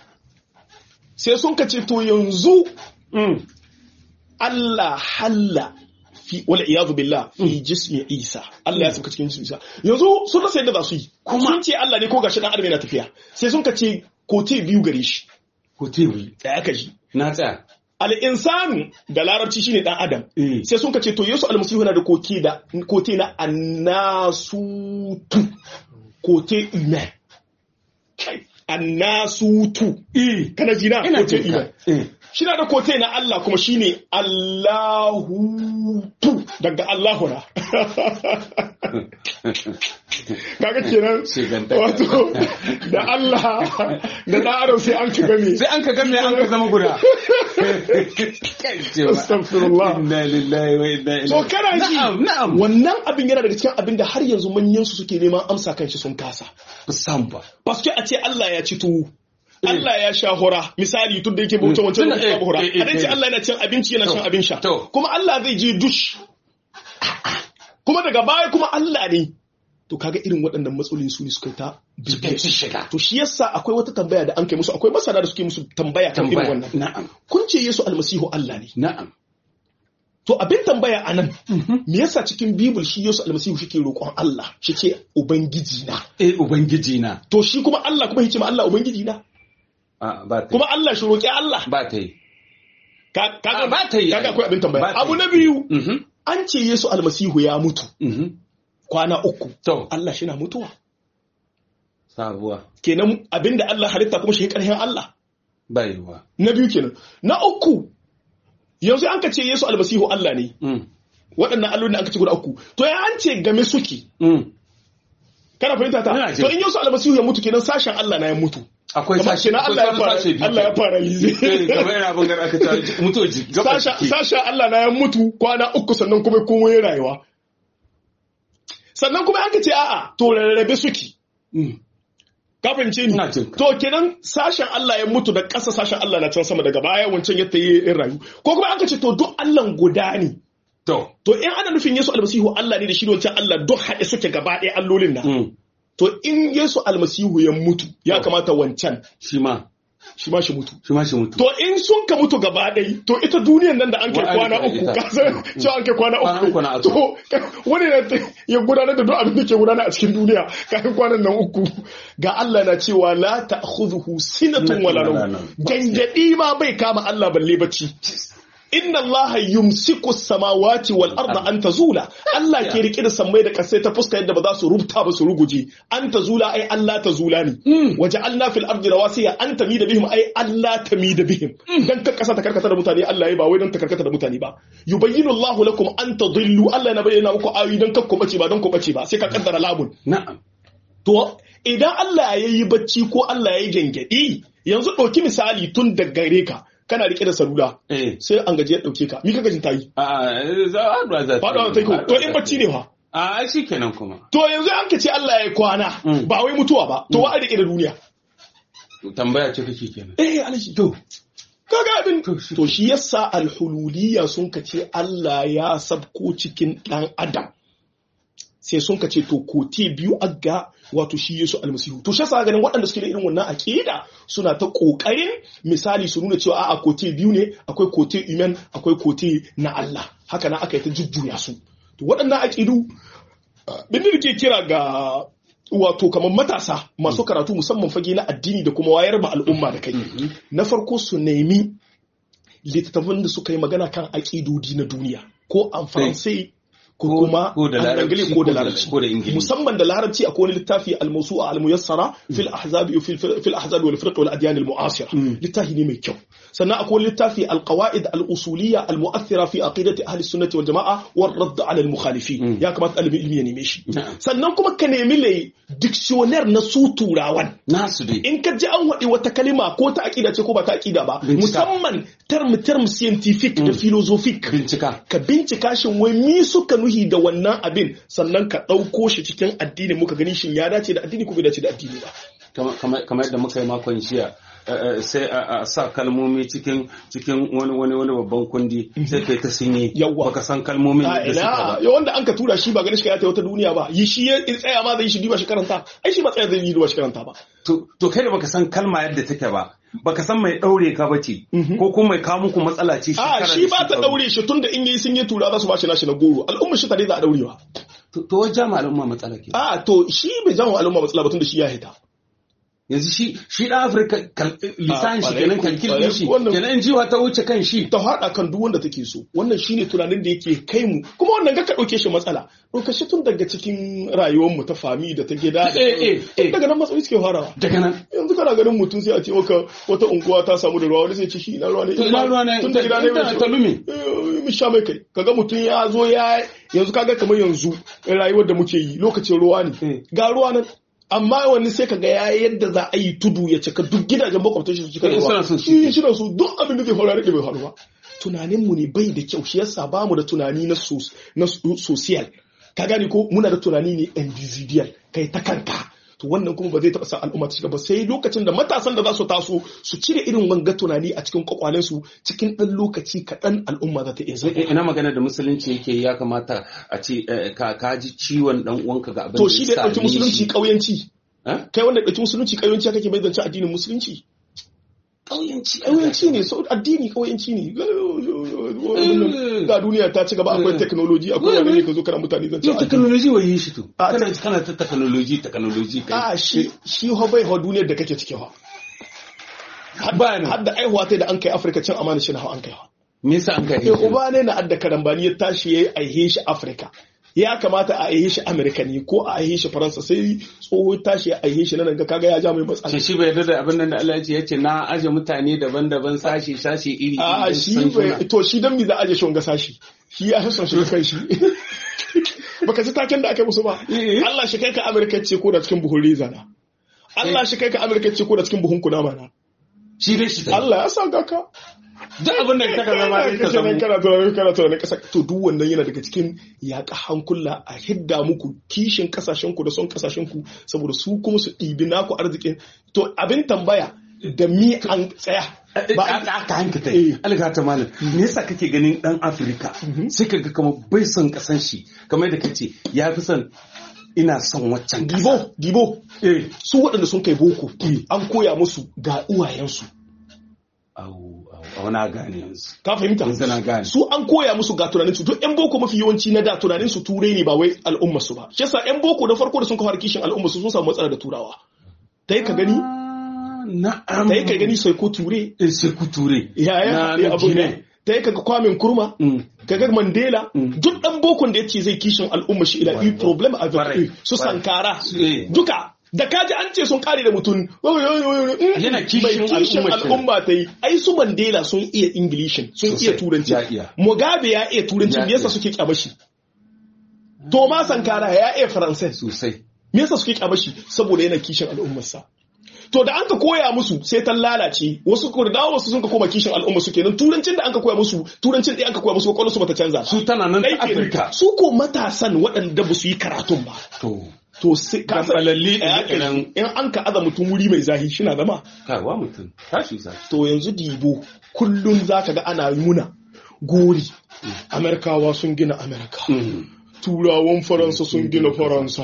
sai sun ka ce to yanzu mm. Allah halla fi wal iyadu billah fi jismi Isa Allah ya sauka cikin jismi Isa yanzu sun rasa yadda za su yi sun ce Allah ne ko gashi dan adam yana tafiya sai sun ka ce kote biyu gare shi hotel da aka ji na tsaya al'insanu da larabci shine dan adam Eh. sai sun ka ce to yesu almasihu na da koke da kote na annasutu kote humain kai annasutu eh kana ji na ina kote jin humain ka eh shi na da kote na Allah kuma shine Allahutu daga Allahuna kaga kenan Shigantaka. wato da Allah da da adam sai an ka game sai an ka game an ka zama guda Astaghfirullah. inna lillahi wa inna ilaihi So kana ji na'am na'am wannan abin yana daga cikin abin da har yanzu manyan su suke neman amsa kan shi sun kasa. san ba Paske a ce Allah ya ci tuwo. Allah ya sha hura misali tun da yake bautan wancan Tunda, da ya eh, hura. eh, eh, A dan ce eh. Allah yana cin abinci yana To, shan abin sha. to. Kuma Allah zai je dush. Kuma daga baya kuma Allah ne. To kaga irin waɗannan matsalolin su ne suka yi ta bibiyar su shiga To shi yasa akwai wata tambaya da an kai musu akwai masana da suke musu tambaya kan irin tambaya wannan. na'am Kun ce Yesu almasihu Allah ne. na'am To abin tambaya a nan, me yasa cikin Bibul shi Yesu almasihu shi ke roƙon Allah, shi ce Ubangiji na. eh ubangiji na To shi kuma Allah kuma ya ce ma Allah Ubangiji na. a ba ta Kuma Allah shi roƙi Allah. ba ta yi Ka- Ah, Kaga ba ta yi. kaga akwai abin Ba tambaya. ta Abu yi. na biyu, mhm an ce Yesu almasihu ya mutu mhm kwana uku. to Allah shi na mutuwa. sabuwa Kenan abin da Allah halitta kuma shi ƙarfin Allah. baiwa Na biyu kenan. Na uku, yanzu an ka ce Yesu almasihu Allah ne. mm Waɗannan allolin da aka ce guda uku. To ya an ce game suke. mm Kana fahimta ta? Ina jin. To in Yesu almasihu ya mutu kenan sashen Allah na ya mutu. akwai Kamar sashi kenan Allah ya fara Allah ya fara lize kamar yana abin gara aka ta mutuwa ji gaba sasha jiki sasha Allah na ya mutu kwana uku sannan kuma kuma ya rayuwa sannan kuma an ka ce a'a to rarrabe suke Mm. ka fahimce ni Ina jin ka. to kenan sashen Allah ya mutu da ƙasa sashen Allah na can sama daga baya wancan ya tayi in rayu ko kuma an ka ce to duk Allah guda ne to to in ana nufin Yesu almasihu Allah ne da shi da wancan Allah duk haɗe suke gaba ɗaya allolin nan mm. to in Yesu almasihu ya mutu ya To. kamata wancan shi ma shi ma shi mutu shi ma shi mutu to in sun ka mutu gaba ɗai to ita duniyan nan da an kai Wa- kwana an- uku ita. ka san cewa an kai kwana Kwana uku na uku to wani na ta- ya gudanar da duk abin da ke gudana a cikin duniya kafin kwanan nan uku ga Allah na cewa la ta'khudhuhu sinatun wala Wala nawm nawm. gangadi ma bai kama Allah balle bacci inna Allah yumsiku samawati wal arda an tazula Allah ke rike da sammai da kasai ta fuska yadda ba za su rubuta ba su ruguje an tazula ai Allah tazula ne waja'alna fil ardi rawasiya an tamida bihim ai Allah tamida bihim dan ka kasa ta karkata da mutane Allah ya ba wai dan ta karkata da mutane ba yubayyinu Allah lakum an tadillu Allah na bayyana muku ayoyi dan kakku bace ba dan ku bace ba sai ka kaddara labun na'am To, idan Allah ya yi bacci ko Allah ya yi gyangyaɗi, yanzu ɗauki misali tun da gare ka, kana riƙe da salula, eh sai an gaji ya ɗauke ka, mi ka gajin ta yi? a za a haɗuwa za Faɗawa ta yi ko, to in bacci ne fa. a shi kenan kuma To yanzu an ka ce Allah ya yi kwana, Mm. ba wai mutuwa ba, to wa a riƙe da duniya. tambaya ce kake kenan Eh, alaji, to. Kaga abin, To, shi- to shi yasa alhululiya sun ka ce Allah ya sabko cikin ɗan Adam. sai sun ka ce to kote biyu agga wato shi Yesu almasihu to shi yasa ganin waɗanda suke da irin wannan aqida suna ta kokarin misali su nuna cewa a'a kote biyu ne akwai kote iman akwai kote na Allah haka na aka yi ta jujjuya su to waɗannan aqidu bin da ke kira ga wato kamar matasa masu karatu musamman fage na addini da kuma wayar ma al'umma da kai na farko su nemi littattafan da suka yi magana kan aƙidodi na duniya ko an faransai ko Ko- kuma ko da an larabci, angale ko da ko da- larabci ko da ingilishi. musamman da larabci akwai wani littafi al-mawsu'a al-muyassara fil ahzabi fil fil ahzabi wal firq wal adyan al-mu'asira littafi ne mai kyau sannan akwai wani littafi al-qawaid al-usuliyya al-mu'athira fi aqidati ahli sunnati wal jama'a war radd ala al-mukhalifin ya kamata ɗalibin ilmi ya neme shi Na'am. sannan kuma ka nemi le dictionnaire na su turawan nasu dai in ka ji an waɗi wata kalima ko ta aƙida ce ko ba ta aƙida ba Bincika. musamman term term scientific da philosophic bincika ka bincika shin wai mi suka nuhi da wannan abin sannan ka ɗauko shi cikin addini muka gani shin ya dace da addini ko bai dace da addini ba Kama- kama- kamar yadda muka yi makon jiya eh, eh, sai a a sa kalmomi cikin cikin wani wani wani babban kundi sai kai ta sinye Yawwa. baka san kalmomin a da suka ina ba ya wanda an ka tura shi ba ganin shi ka ta wata duniya ba yi shi ya tsaya ma zai shi duba shi karanta ai shi ba tsaya zai yi duba shi karanta ba to to kai da baka san kalma yadda take ba baka san mai daure ka bace ko kuma mai kawo muku matsala ce a shekara shi da ba ta shekaru. daure shi tunda in yi sun yi tura za su ba shi nashi na goro al'ummar shi ta dai za a daurewa to to wajen al'umma matsala ke a to shi bai zama al'umma matsala ba tunda shi ya hita yanzu shi shi dan afirka kal- lisan shi kwarai kenan ku- kalkil kwarai din shi ku wannan- kenan in jiwa ta wuce kan shi ta haɗa kan duk wanda take so wannan shine tunanin da yake kai mu kuma wannan ga ka ɗauke shi matsala ɗauka shi tun daga cikin rayuwar mu ta fami da ta gida da Eh, eh, tun eh. daga nan matsaloli suke farawa daga nan yanzu kana ganin mutum sai a ce maka wata unguwa ta samu da ruwa wani sai ce shi ina ruwa ne To ina ruwa ne? tun da gida ne Ta- ta lume. mu sha mai kai kaga mutum ya zo ya yanzu kaga kamar yanzu rayuwar da muke yi lokacin ruwa Eh. ne ga ruwa nan amma wani sai kaga ya yadda za a yi tudu ya cika duk gidajen makwabtan shi su cika da Eh, ruwa suna son su shi shi da su duk abin da zai faru da bai faru ba tunanin mu ne bai da kyau shi yasa ba mu da tunani na sos na so- social ka gane ko muna da tunani ne individual kai ta kanka to wannan kuma ba zai taɓa sa al'umma ta shiga ba sai lokacin da matasan da za su taso su cire irin wanga tunani a cikin kwakwalensu cikin ɗan lokaci kaɗan al'umma za ta iya zama Eh, ina magana da musulunci yake ya kamata a ce eh, ka ka ji ciwon dan uwanka ga abin to da shi ya da ya ɗauki same musulunci shi. ƙauyanci Eh? kai wanda ya ɗauki musulunci ƙauyanci kake bai zance addinin musulunci ƙauyenci ƙauyanci ne so addini ƙauyanci ne ga duniya ta ci gaba akwai technology akwai wani ne ka zo kana mutane zance Yau addini technology wai yi shi to. A, Kana kana ta technology technology kai. a shi shi ho bai ho duniyar da kake ciki ho Ba ni. har da aihuwa ta da an kai afirka can amana shi na hau an kai ho Me yasa an kai eh uba ne na adda karambani ya tashi ya aihe shi afirka ya kamata a aihe shi amerika ne ko a aihe shi faransa sai tsoho tashi ya aihe shi nan ga kaga ya ja mai matsala Shi shi bai yarda da abin nan da Allah ya ce ya ce na aje mutane daban-daban sashi sashi iri iri. a don shi san bai juna. to shi dan mi za a aje shi wanga sashi shi ya hasan shi kan shi baka ji taken da aka musu ba Eh. Allah shi kai ka amerika ce ko da cikin buhun reza na Allah shi kai ka Amerika ce ko da cikin buhun kunama na shi dai shi ta Allah ya sa ga ka duk abin da ka zama sai ka Kana samu kana tunanin kana tunanin kasa to duk wannan yana daga cikin yaƙa hankula a hidda muku kishin kasashen ku da son kasashen ku saboda su kuma su ɗibi naku arzikin to abin tambaya da mi an tsaya ba a ka hanka kai alga ta malam me yasa kake ganin dan Afirka sai ka ga kamar bai son kasan shi kamar yadda kace ya fi son ina son waccan kasa gibo gibo eh su waɗanda sun kai boko an koya musu ga uwayensu au au au na gane yanzu ka fahimta yanzu na gane su an koya musu ga tunanin su duk yan boko mafi yawanci na da tunanin su turai ne ba wai al'umma su ba shi yasa yan boko da farko da sun kawo kishin al'umma su sun samu matsala da turawa dai ka gani Ah, na'am dai ka gani sai ko ture Eh, sai ku ture ya ya Na- haɗe na abu Guinea. ne dai kaga kwamin kurma Mm. kaga mandela Mm. duk dan bokon da yace zai kishin al'umma shi ila yi problem avec Kwarai, eux su kwarai. sankara Eh. duka da kaji an ce sun kare da mutum Yana kishin bai kishin al'umma shi. al'umma ta yi ai su mandela sun iya ingilishin sun Sosai, iya turanci ya iya. mugabe ya iya turanci Ya me yasa iya. suke kyamashi Thomas Sankara ya iya faransai sosai me yasa suke kyamashi saboda yana kishin al'ummarsa to da an ka koya musu sai ta lalace wasu ko da dawo wasu sun ka koma kishin al'umma su kenan turancin da an ka koya musu turancin da an ka koya musu kwakwalwar su bata canza ba. su tana nan Ɗai ta kenan. Afirka su ko matasan waɗanda ba su yi karatun ba to to sai ka san Gambalalli Eh, haka irin- ne. in an ka aza mutum wuri mai zahi shi na zama kawa mutum tashi sa to yanzu dibo kullum zaka ga ana muna gori amerikawa sun gina amerika turawan faransa sun gina faransa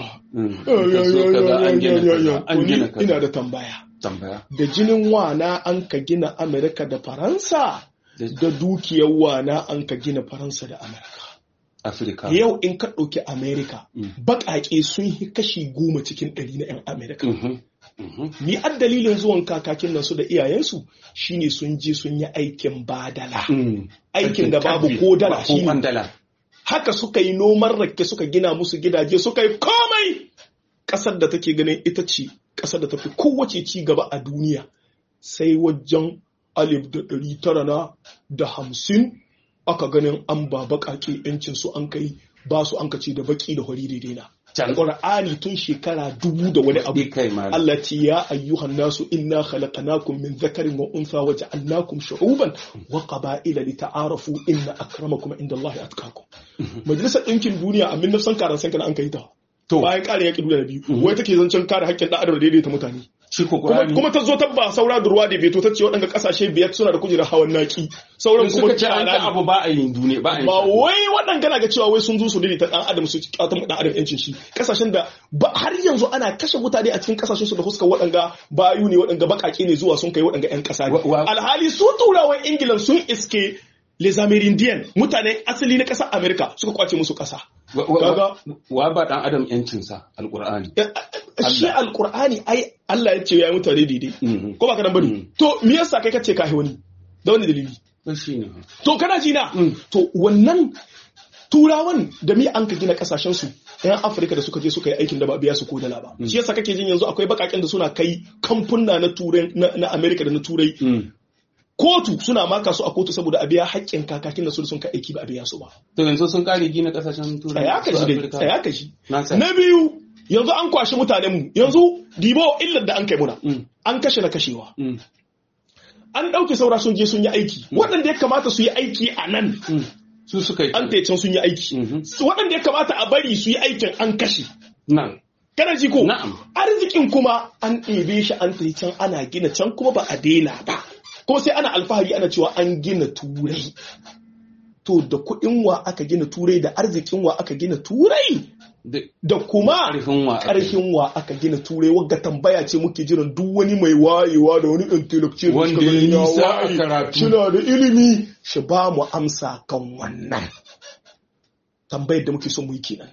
an gina kaza, an gina kaza. ina da tambaya tambaya da jinin wana an ka gina amerika da faransa da dukiyar wana an ka gina faransa da amerika Afirka yau in ka ɗauki amerika Mm. baƙaƙe sun yi kashi goma cikin ɗari na 'yan amerika Mhm, mhm. ni an dalilin zuwan kakakin nan su da iyayensu shine sun je sun yi aikin badala Mm. aikin da babu Karfe, ko dala ba ko shine kwandala haka suka yi noman rake suka gina musu gidaje suka yi komai ƙasar da take ganin ita ce ƙasar da tafi kowace ci gaba a duniya sai wajen alif da ɗari tara na da hamsin aka ganin an ba baƙaƙe yancin su an kai ba su an kace da baƙi da hori daidai na Can. Qur'ani tun shekara dubu da wani abu Bi kai malam. Allah ce ya ayyuhan nasu inna khalaqnakum min dhakarin wa untha wa ja'alnakum shu'uban wa qaba'ila lita'arafu inna akramakum indallahi atqakum majalisar ɗinkin duniya a 1945 kana an kai ta To. bayan kare yaƙi duniya na biyu wai take zancen kare haƙƙin ɗan adam da daidaita mutane shi ko kuma, Qur'ani kuma ta zo ta ba saura da ruwa da beto ta ce waɗanda ƙasashe biyar suna da kujerar hawan naki sauran kuma suka ce an tsada ka ne. abu ba a yin duniya ba a yin ba shi. wai waɗanda na ga cewa wai sun zo su daidaita ɗan adam su ƙatan ɗan adam yancin shi ƙasashen da ba har yanzu ana kashe mutane a cikin ƙasashen su da fuskar waɗanga bayu ne waɗanga baƙaƙe ne zuwa sun kai waɗanga 'yan ƙasa ne Wa- wa- alhali su turawan ingilan sun iske les amerindian mutane asali na ƙasar amerika suka kwace musu ƙasa Wa- wa- Kaga- wa ba dan adam yancinsa alqur'ani shi alkur'ani ai Allah ya ce ya yi mutane daidai Mhm. ko ba ka nan bane Mhm. to me yasa kai kace kai wani da wani dalili to shine to kana ji na Mm. to wannan turawan da mi an ka gina kasashen su yan Afirka da suka je suka yi aikin da ba a biya su ko dala ba shi yasa kake jin yanzu akwai bakaken da suna kai kamfuna na turai na, na America da na turai Mm. kotu suna maka su a kotu saboda a biya haƙƙin kakakin da su da sun kai aiki ba a biya su ba to yanzu sun kare gina kasashen turai tsaya ka su ji dai Afirka. tsaya ka ji na san na biyu yanzu an kwashi mutanen mu yanzu dibo illar da an kai muna Mm. an kashe na kashewa Mm. an ɗauke saura sun je sun yi aiki waɗanda ya kamata su yi aiki a nan Mm. su suka yi an can sun yi aiki Mhm. waɗanda ya kamata a bari su yi aikin an kashe nan kana ji ko Na'am. arzikin kuma an ɗebe shi an tafi can ana gina can kuma ba a daina ba kuma sai ana alfahari ana cewa an gina turai to da kuɗin wa aka gina turai da arzikin wa aka gina turai da da kuma ƙarfin wa aka ƙarfin wa aka gina turai wagga tambaya ce muke jiran duk wani mai wayewa da wani intellectual da Wanda suka ya gani ya nisa a waye, karatu. shina da ilimi shi ba mu amsa kan wannan tambayar da muke son mu yi kenan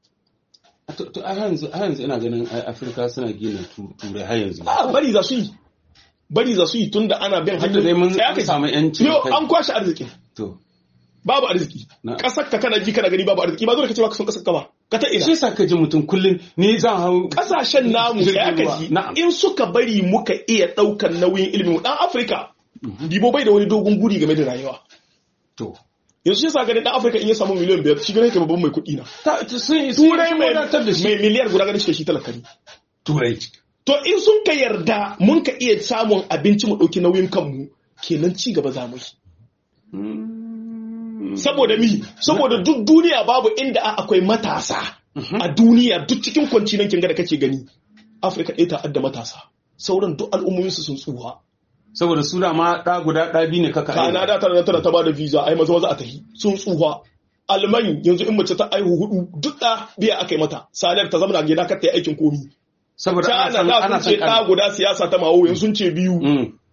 to to a yanzu a yanzu ina ganin ai Afirka suna gina tu- turai har yanzu a bari za su yi bari za su yi tunda ana bin Duk da dai mun Sai aka samu yanci yau kai. an kwashe arziki to babu arziki Na. kasar ka kana ji kana gani babu arziki ba zo ka ce ba ka son kasar ka ba ka ta ina shi yasa ka ji mutum kullum ni zan hau kasashen namu Jirgin ya ruwa. kaji Na'am. in suka bari muka iya daukan nauyin ilimin dan afirka dibo bai da wani dogon guri game da rayuwa to yanzu shi yasa ganin dan afirka in ya samu miliyan biyar shi ganin ka babban mai kuɗi na ta sun sun turai mai wadatar da shi mai miliyar guda ganin shi da shi talaka ne turai to in sun ka yarda mun ka iya samun abinci mu ɗauki nauyin kanmu kenan ci gaba za mu yi saboda mi saboda duk duniya babu inda akwai matasa a duniya duk cikin kwancinan kinga da kake gani afirka ɗaya ta adda matasa sauran duk al'ummominsu sun tsuwa saboda su ma ɗa guda ɗa biyu ne kaka kana da tara tara ta bada visa ai maza maza a tahi sun tsuwa alman yanzu in mace ta aihu hudu duk da biya aka yi mata salar ta zama gida kar ta yi aikin komi saboda ana san ana ana ce san ɗa guda siyasa ta mawo yanzu sun ce biyu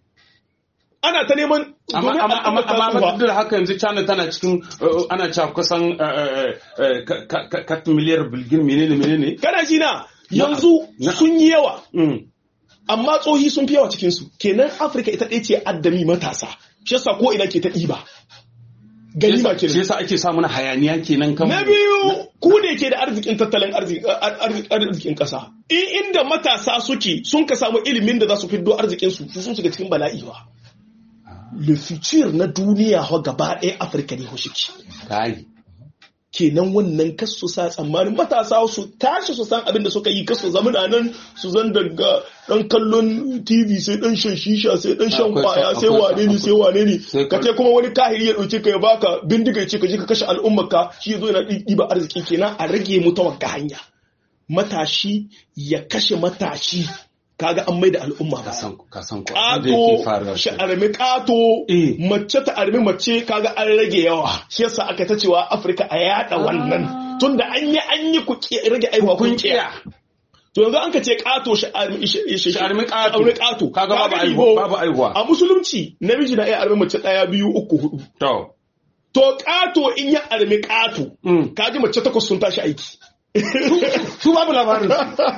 ana ta neman amma domin amma amma al'ummar ta amma tsufa. duk da haka yanzu China tana cikin uh, ana cewa kusan uh, uh, uh, ka- ka- ka- ka miliyar bilgin menene menene kana ji na yanzu Na'am. sun yi yawa Mm. amma tsohi sun fi yawa cikinsu kenan afirka ita ɗaya ce addami matasa shi yasa ko ina ke ta ɗiba ganima shi kenan yasa ake sa mana hayaniya kenan kan na biyu ku ne ke da arzikin tattalin arzi- ar- ar- arzikin ƙasa in inda matasa suke sun ka samu ilimin da za su fiddo arzikinsu su sun shiga cikin bala'i ba le futur na duniya ho gaba ɗaya afirka ne ho shiki kai kenan wannan kasu sa tsammanin matasa su tashi su san abin da suka yi kasu zama da nan su zan daga dan kallon tv sai dan shan shisha sai dan shan Akwai- kwaya sai akwai- wane ne sai wane ne sai ka kal- ce kuma wani kahiri ya dauke ka ya baka bindiga ya ce ka je ka kashe al'ummar ka shi yazo yana ɗiba arziki kenan a rage mu ta wagga hanya matashi ya kashe matashi kaga an mai da al'umma ka ba san ka san ko abin da yake faruwa ƙato shi armi ƙato Eh. mace ta armi mace kaga an rage yawa shi yasa aka ta cewa afirka a yada wannan tunda an yi an yi ku ki- rage aiwa kun kun kiya kiya to yanzu an ka ce ƙato shi armi shi shi- Shi armi ƙato. armi ƙato Kaga babu Kaga aihuwa- Igbo, babu aihuwa. a musulunci namiji na iya armi mace ɗaya biyu uku hudu to to ƙato in ya armi ƙato Mm. kaji mace takwas sun tashi aiki su babu labarin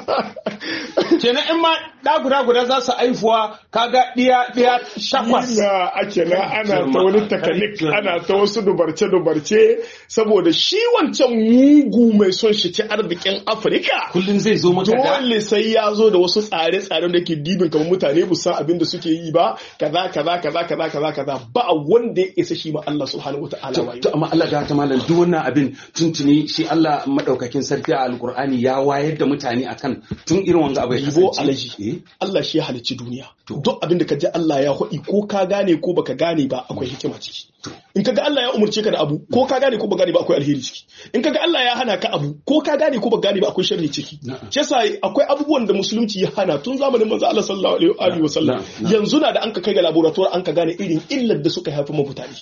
kenan in ma da guda guda za su aifuwa kaga diya diya shakwas Ina ake na ana ta Girma, wani kai takanik girma. ana ta wasu dubarce-dubarce saboda shi wancan mugu mai son shi ci arzikin Afirka. kullum zai zo maka da Dole sai ya zo da wasu tsare-tsaren da ke dibin kamar mutane bu san abin da suke yi ba kaza kaza kaza kaza kaza kaza ba wanda ya isa shi ma Allah subhanahu wataala ba to amma Allah ga ta malam duk wannan abin tuntuni shi Allah madaukakin sarki a alkur'ani ya wayar da mutane akan tun irin wanga abu ya Yibo kasance. alaji Eh? Allah shi ya halicci duniya To. duk abin da ka ji Allah ya haɗi ko ka gane ko baka gane ba akwai hikima ciki in kaga Allah ya umurce ka da abu ko ka gane ko baka gane ba akwai alheri ciki in kaga Allah ya hana ka abu ko ka gane ko baka gane ba akwai sharri ciki Na'am. shi yasa akwai abubuwan da musulunci ya hana tun zamanin manzo Allah sallallahu alaihi wa alihi wa sallam Na'am, na'am. yanzu na da an ka kai ga laboratoire an ka gane irin illar da suka haifa ma mutane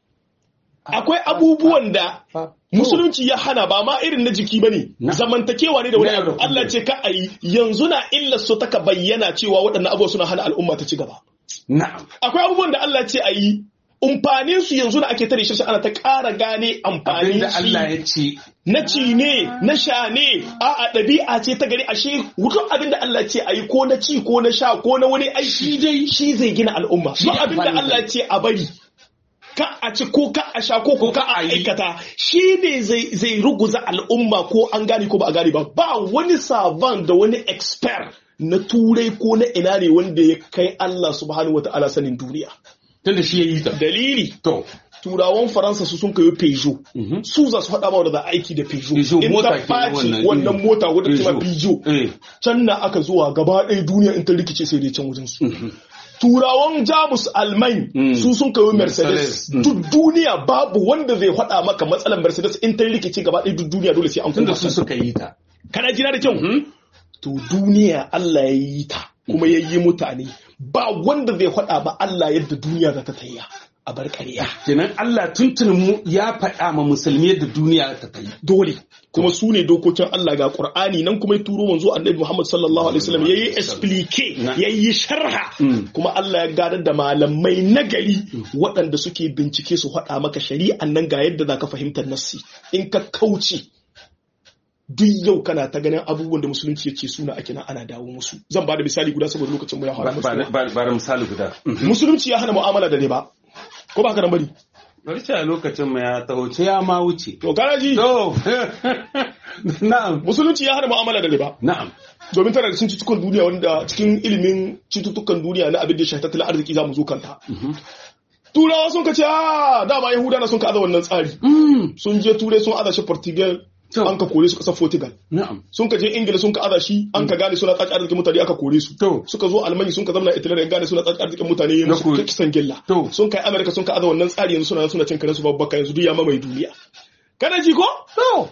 akwai abubuwan da musulunci ya hana ba ma irin na jiki bane Na. zamantakewa ne da wani Na yau da abu Allah kullum. ce ka ayi yanzu na illar su taka bayyana cewa waɗannan abubuwa suna hana al'umma ta ci gaba na'am akwai abubuwan da Allah ce ayi umfanin su yanzu na ake tare shi ana ta ƙara gane amfanin abinda Allah shi ya ce na ci ne na sha ne a'a ɗabi'a ce ta gari ashe wutan abin da Allah ce ayi ko na ci ko na sha ko na wani aiki dai shi zai gina al'umma Shi duk abin da amfanin Allah ce a bari ka a ci ko ka a sha ko ko ka a aikata shi ne zai zai ruguza al'umma ko an gane ko ba a gane ba ba wani savan da wani expert na turai ko na ina ne wanda ya kai Allah subhanahu wata'ala sanin duniya tunda shi ya yi ta dalili to turawan faransa su sun kayo Peugeot Mhm. su za su faɗa ma da za a aiki da Peugeot Peugeot, in mota ta kenan ɓaci wannan, wannan eh. mota wadda ta ma Peugeot. Peugeot eh can na aka zuwa gaba ɗaya duniya in ta rikice sai dai can wajen su turawan jamus alman Mm. su sun kayo mercedes Mercedes, mm. duk duniya babu wanda zai faɗa maka matsalar mercedes in ta rikice gaba ɗaya duk duniya dole sai an tunda kuma su suka yi ta kana jina da kyau to duniya Allah ya yi ta kuma ya yi mutane ba wanda zai faɗa ba Allah yadda duniya za ta tayya a bar ƙarya kenan Allah tuntun mu ya faɗa ma musulmi yadda duniya ta kai dole kuma su ne dokokin Allah ga Qur'ani nan kuma ya turo manzo Annabi Muhammad sallallahu alaihi wasallam yayi explique Na. yayi sharha Mm. kuma Allah ya gadar da malamai nagari waɗanda suke bincike su faɗa maka shari'an nan ga yadda zaka fahimtar nassi in ka kauce duk yau kana ta ganin abubuwan da musulunci ya ce suna ake nan ana dawo musu zan ba da misali guda saboda lokacin mu ya fara ba musu ba ba misali guda musulunci ya hana mu'amala da riba ko ba haka nan bari bari ce a lokacin mu ya taho ce ya ma wuce to kana ji to na'am musulunci ya hana mu'amala da riba na'am domin tana da cikin cututtukan duniya wanda cikin ilimin cututtukan duniya na abin da ya shafi tattalin arziki za mu zo kanta. Turawa sun ka ce a dama Yahuda na sun ka aza wannan tsari. Sun je Turai sun aza shi Portugal To. an ka kore su kasar Portugal na'am sun ka je Ingila sun ka aza shi an ka gane suna tsaci arzikin mutane aka kore su To. suka zo Almanya sun ka zama Italy da gane suna tsaci arzikin mutane ya Na musu kore. kisan gilla To. sun kai America sun ka aza wannan tsari yanzu suna nan suna cin karensu babbaka yanzu duk ya mamaye duniya kana ji ko to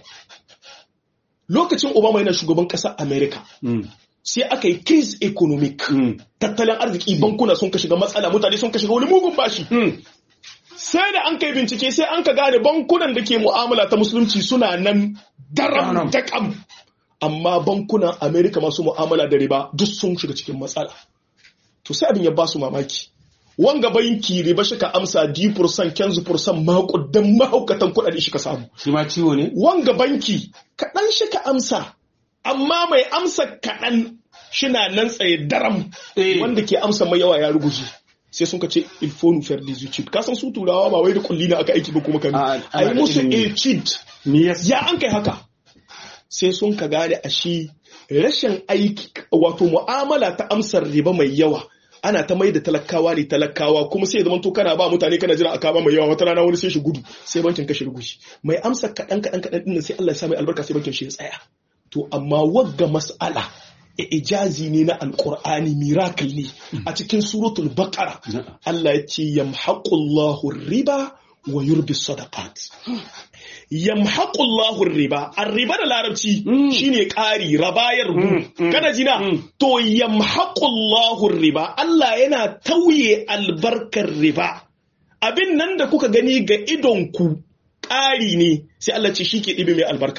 lokacin Obama yana shugaban ƙasar America Mm. sai aka yi crise economic Mm. tattalin arziki bankuna sun ka shiga matsala mutane sun ka shiga wani mugun bashi Mm. sai da an kai bincike sai an ka gane bankunan da ke mu'amala ta musulunci suna nan daram Daram. dakam amma bankunan amerika masu mu'amala da riba duk sun shiga cikin matsala to sai abin ya ba su mamaki wanga banki riba shi ka amsa d fursan kenzu fursan makudan mahaukatan kuɗaɗe shi ka samu shi ma ciwo ne wanga banki kaɗan shi ka amsa amma mai amsa kaɗan shina nan tsaye daram Eh. wanda ke amsa mai yawa ya ruguje sai sun ka ce il faut nous faire des études ka san su turawa ba wai da kulli na aka aiki ba kuma kan A- a yi ana da musu ilimi. etude me yasa ya an kai haka sai sun ka gane a shi rashin aiki wato mu'amala ta amsar riba mai yawa ana ta mai da talakawa ne talakawa kuma sai ya zama to kana ba mutane kana jira a kama mai yawa wata rana wani sai shi gudu sai bankin kashe rugushi mai amsa kaɗan kaɗan kaɗan ɗin sai Allah ya sa mai albarka sai bankin shi ya tsaya to amma wagga mas'ala ijazi ne na alqur'ani miracle ne a cikin suratul baqara Na'am. Allah ya ce yamhaqullahu riba wa yurbi sadaqat yamhaqullahu riba ar-riba da larabci Mm. shine ƙari rabayar Mm, gu mm, kana jina mm. to yamhaqullahu riba Allah yana tauye albarkar riba abin nan da kuka gani ga idon ku ƙari ne sai Allah ce shi ke ɗibe mai albarka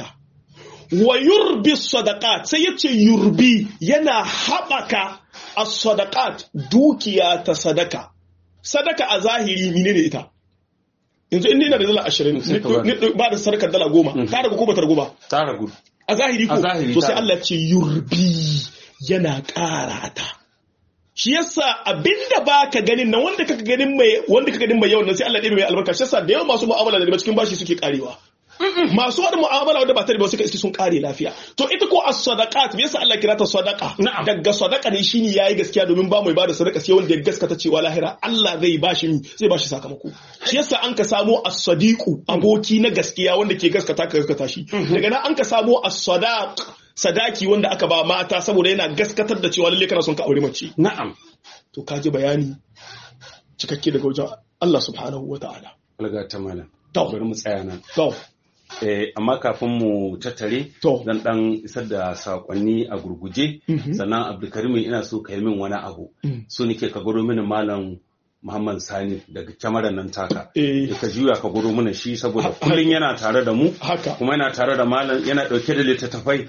wa yurbi sadaqat sai yace yurbi yana haɓaka as-sadaqat dukiya ta sadaka sadaka a zahiri menene ita yanzu in ina da dala ashirin Sai ka bani. ni- ba da sadakar dala goma ta ragu ko ba ta ragu ba ta ragu a zahiri ko A zahiri to ta- sai Allah ce yurbi yana ƙara ta shi yasa abinda ba ka ganin nan wanda kaka ganin mai wanda kaka ganin mai yawan nan sai Allah ya ɗebe mai albarka shi yasa da yawan masu mu'amala da riba cikin bashi suke karewa masu wani mu'amala wanda ba ta riba suka iske sun kare lafiya to ita ko as-sadaqat me yasa Allah kira ta sadaqa Na'am. daga sadaqa ne shine yayi gaskiya domin ba mai bada sadaka sai wanda ya gaskata cewa lahira Allah zai bashi mi zai bashi sakamako shi yasa an ka samo as-sadiqu aboki na gaskiya wanda ke gaskata ka gaskata shi daga nan an ka samo as-sadaq sadaki wanda aka ba mata saboda yana gaskatar da cewa lalle kana son ka aure mace na'am to ka ji bayani cikakke daga wajen Allah subhanahu wa ta'ala. alga ta malam To. bari mu tsaya nan To, Eh, amma kafin mu tattare To. zan dan isar da sakonni a gurguje Mhm. sannan abdulkarim ina so ka yi min wani abu Mm. so nake ka gwado mini malam muhammad sani daga kyamarar nan taka Eh. Da ka juya ka gwado mana shi saboda kullum yana tare da mu haka. kuma yana tare da malam yana dauke da littattafai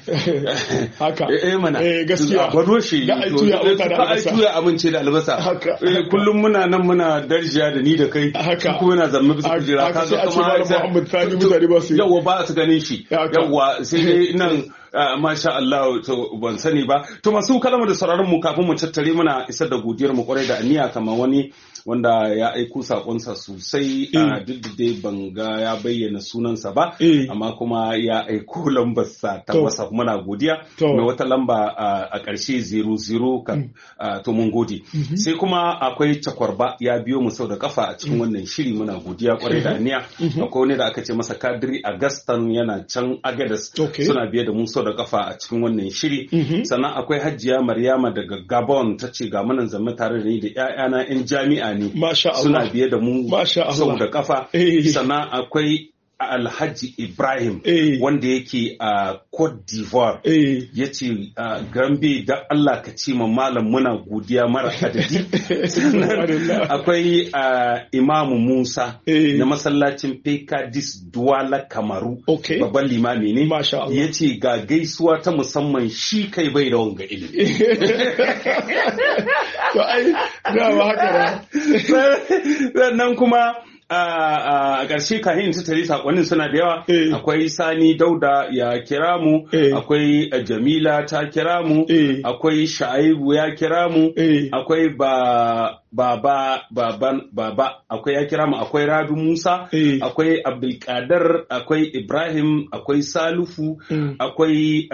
haka. eh eh, mana Eh, gaskiya. a gwado shi Da ai To, tuya eh, abota da ka ai albasa. tuya abinci da albasa Haka, Eh, haka. kullum muna nan muna darjiya da ni da kai Haka. shi kuma yana zamme bisa Haka, kujera haka sai a ce kamar- Malam Muhammad Sani mutane ba su yi. Yawwa ba su ganin shi Haka. yawwa sai dai nan ah, masha Allah to ban sani ba to masu kalama da sauraron mu kafin mu tattare muna isar da godiyar mu kwarai da aniya kamar wani wanda ya aiko sakonsa sosai a duk da dai ban ga ya bayyana sunansa ba Eh. amma kuma ya aiko lambarsa ta To. wasa muna godiya To. mai wata lamba ah, a ƙarshe 00 kan ah, to mun gode sai kuma akwai cakwarba ya biyo mu sau da kafa a cikin wannan shiri muna godiya kwarai da aniya akwai wani da aka ce masa kadiri agastan yana can agadas Okay. suna biye da mu sau da kafa a cikin wannan shiri Mhm. sannan akwai hajjiya maryama daga gabon ta ce ga munan zama tare da ni da 'ya'yana 'yan jami'a ne Masha Allah. suna biye da mu Masha Allah. sau da kafa Eh. sannan akwai alhaji ibrahim Eh. wanda yake a cote d'ivoire Eh. ya ce gambe da Allah ka ce ma malam muna godiya mara adadi sannan Alhamdulillah. akwai ah, imamu musa Eh. na masallacin pekadis duwala kamaru Okay. babban limami ne Masha Allah. ya ce ga gaisuwa ta musamman shi kai bai da wanga ilimi To ai, dama haka ba. sannan kuma a ƙarshe kahin ta tare sakonnin suna da yawa Eh. akwai sani dauda ya kira mu Eh. akwai eh, jamila ta kira mu Eh. akwai sha'ibu ya kira mu Eh. akwai ba baba baban baba akwai ya kira mu akwai Rabi Musa Eh. akwai Abdulkadir akwai Ibrahim akwai Salufu Mm. akwai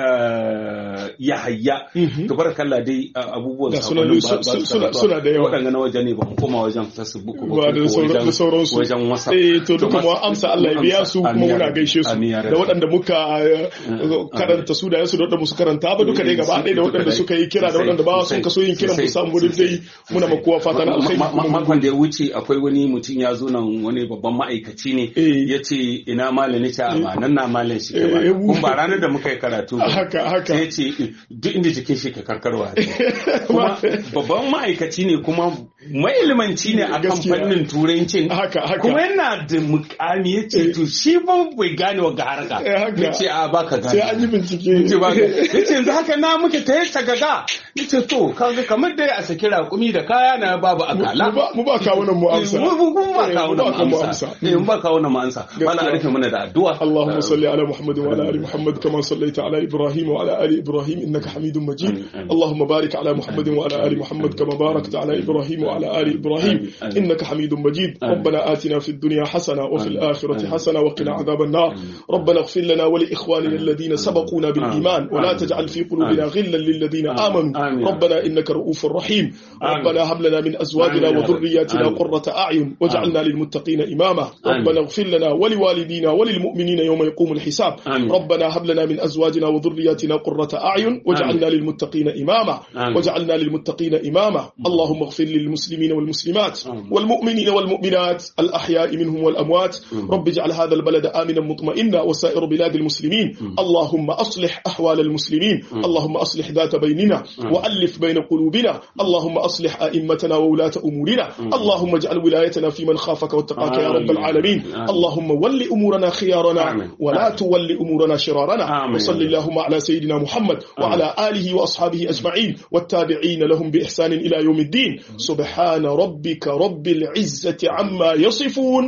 uh, Yahaya Mhm. tabarakallah dai uh, abubuwan Da suna- sakonnin ba- ba su- su suna- karatuwa. suna da yawa. waɗanda na waje ne ba mu koma wajen Facebook ba ba da ko sauran- wajen- da sauransu wajen WhatsApp eh to duka mu mas- amsa Allah ya biya su kuma Amin ya muna rabbi. gaishe su Amin ya da rabbi. waɗanda muka eh, karanta su da yasu da waɗanda musu karanta ba duka dai gaba ɗaya da waɗanda suka yi kira da waɗanda ba sun kaso yin kiran mu samu duk dai muna ma kowa fata na alkhairi Ma- ma- kuma mun makon da ya wuce akwai wani mutum ya zo nan wani babban ma'aikaci ne Eh. ya ce ina malam ne ce a ba nan na malam shi ke ba Eh, kun ba ranar da muka yi karatu ba haka haka sai ya ce duk inda jikin shi ka karkarwa kuma babban ma'aikaci ne kuma mailimanci ne a kan Gaskiya. fannin turancin haka haka kuma yana da mukami ya ce to shi ba bai gane wa ga harka Eh, haka. ya ce a baka gane sai an yi bincike ce ba ya ce yanzu haka na muke ta yi tagaga ya ce to kaga kamar dai a saki raƙumi da kaya na babu akala mu ba mu ba kawo nan mu amsa mu mu- mu ba Eh, kawo mu na ba kawo mu mu amsa amsa. eh mu ba kawo na mu amsa wala a rufe mana da addu'a اللهم صل على محمد وعلى ال محمد كما صليت على ابراهيم وعلى ال ابراهيم انك حميد مجيد آمين، آمين. اللهم بارك على محمد وعلى ال محمد كما باركت على ابراهيم وعلى ال ابراهيم آمين، آمين. انك حميد مجيد آمين. ربنا آتنا في الدنيا حسنه وفي آمين، الاخره آمين. حسنه وقنا عذاب النار ربنا اغفر لنا ولاخواننا الذين سبقونا بالايمان ولا آمين. تجعل في قلوبنا غلا للذين آمين. امنوا آمين. ربنا انك رؤوف رحيم آمين. ربنا هب لنا من ازواجنا آمين يا رب. وذرياتنا آمين. قرة اعين واجعلنا للمتقين اماما آمين. ربنا اغفر لنا ولوالدينا وللمؤمنين يوم يقوم الحساب آمين. ربنا هب لنا من ازواجنا وذرياتنا قرة اعين واجعلنا للمتقين اماما آمين. واجعلنا للمتقين اماما اللهم اغفر للمسلمين والمسلمات آمين. والمؤمنين والمؤمنات الاحياء منهم والاموات رب اجعل هذا البلد امنا مطمئنا وسائر بلاد المسلمين اللهم اصلح احوال المسلمين اللهم اصلح ذات بيننا والف بين قلوبنا اللهم اصلح ائمتنا وولاة امورنا اللهم اجعل ولايتنا في من خافك واتقاك يا رب آمين. العالمين آمين. اللهم ول امورنا خيارنا آمين. ولا آمين. تول امورنا شرارنا آمين. وصل اللهم على سيدنا محمد وعلى اله واصحابه اجمعين والتابعين لهم باحسان الى يوم الدين سبحان ربك رب العزه عما يصفون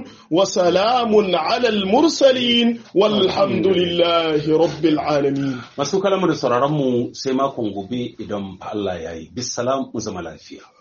وسلام على المرسلين والحمد لله رب العالمين masu kalamu da sauraron mu sai makon gobe idan fa Allah ya yi bisalam mu zama lafiya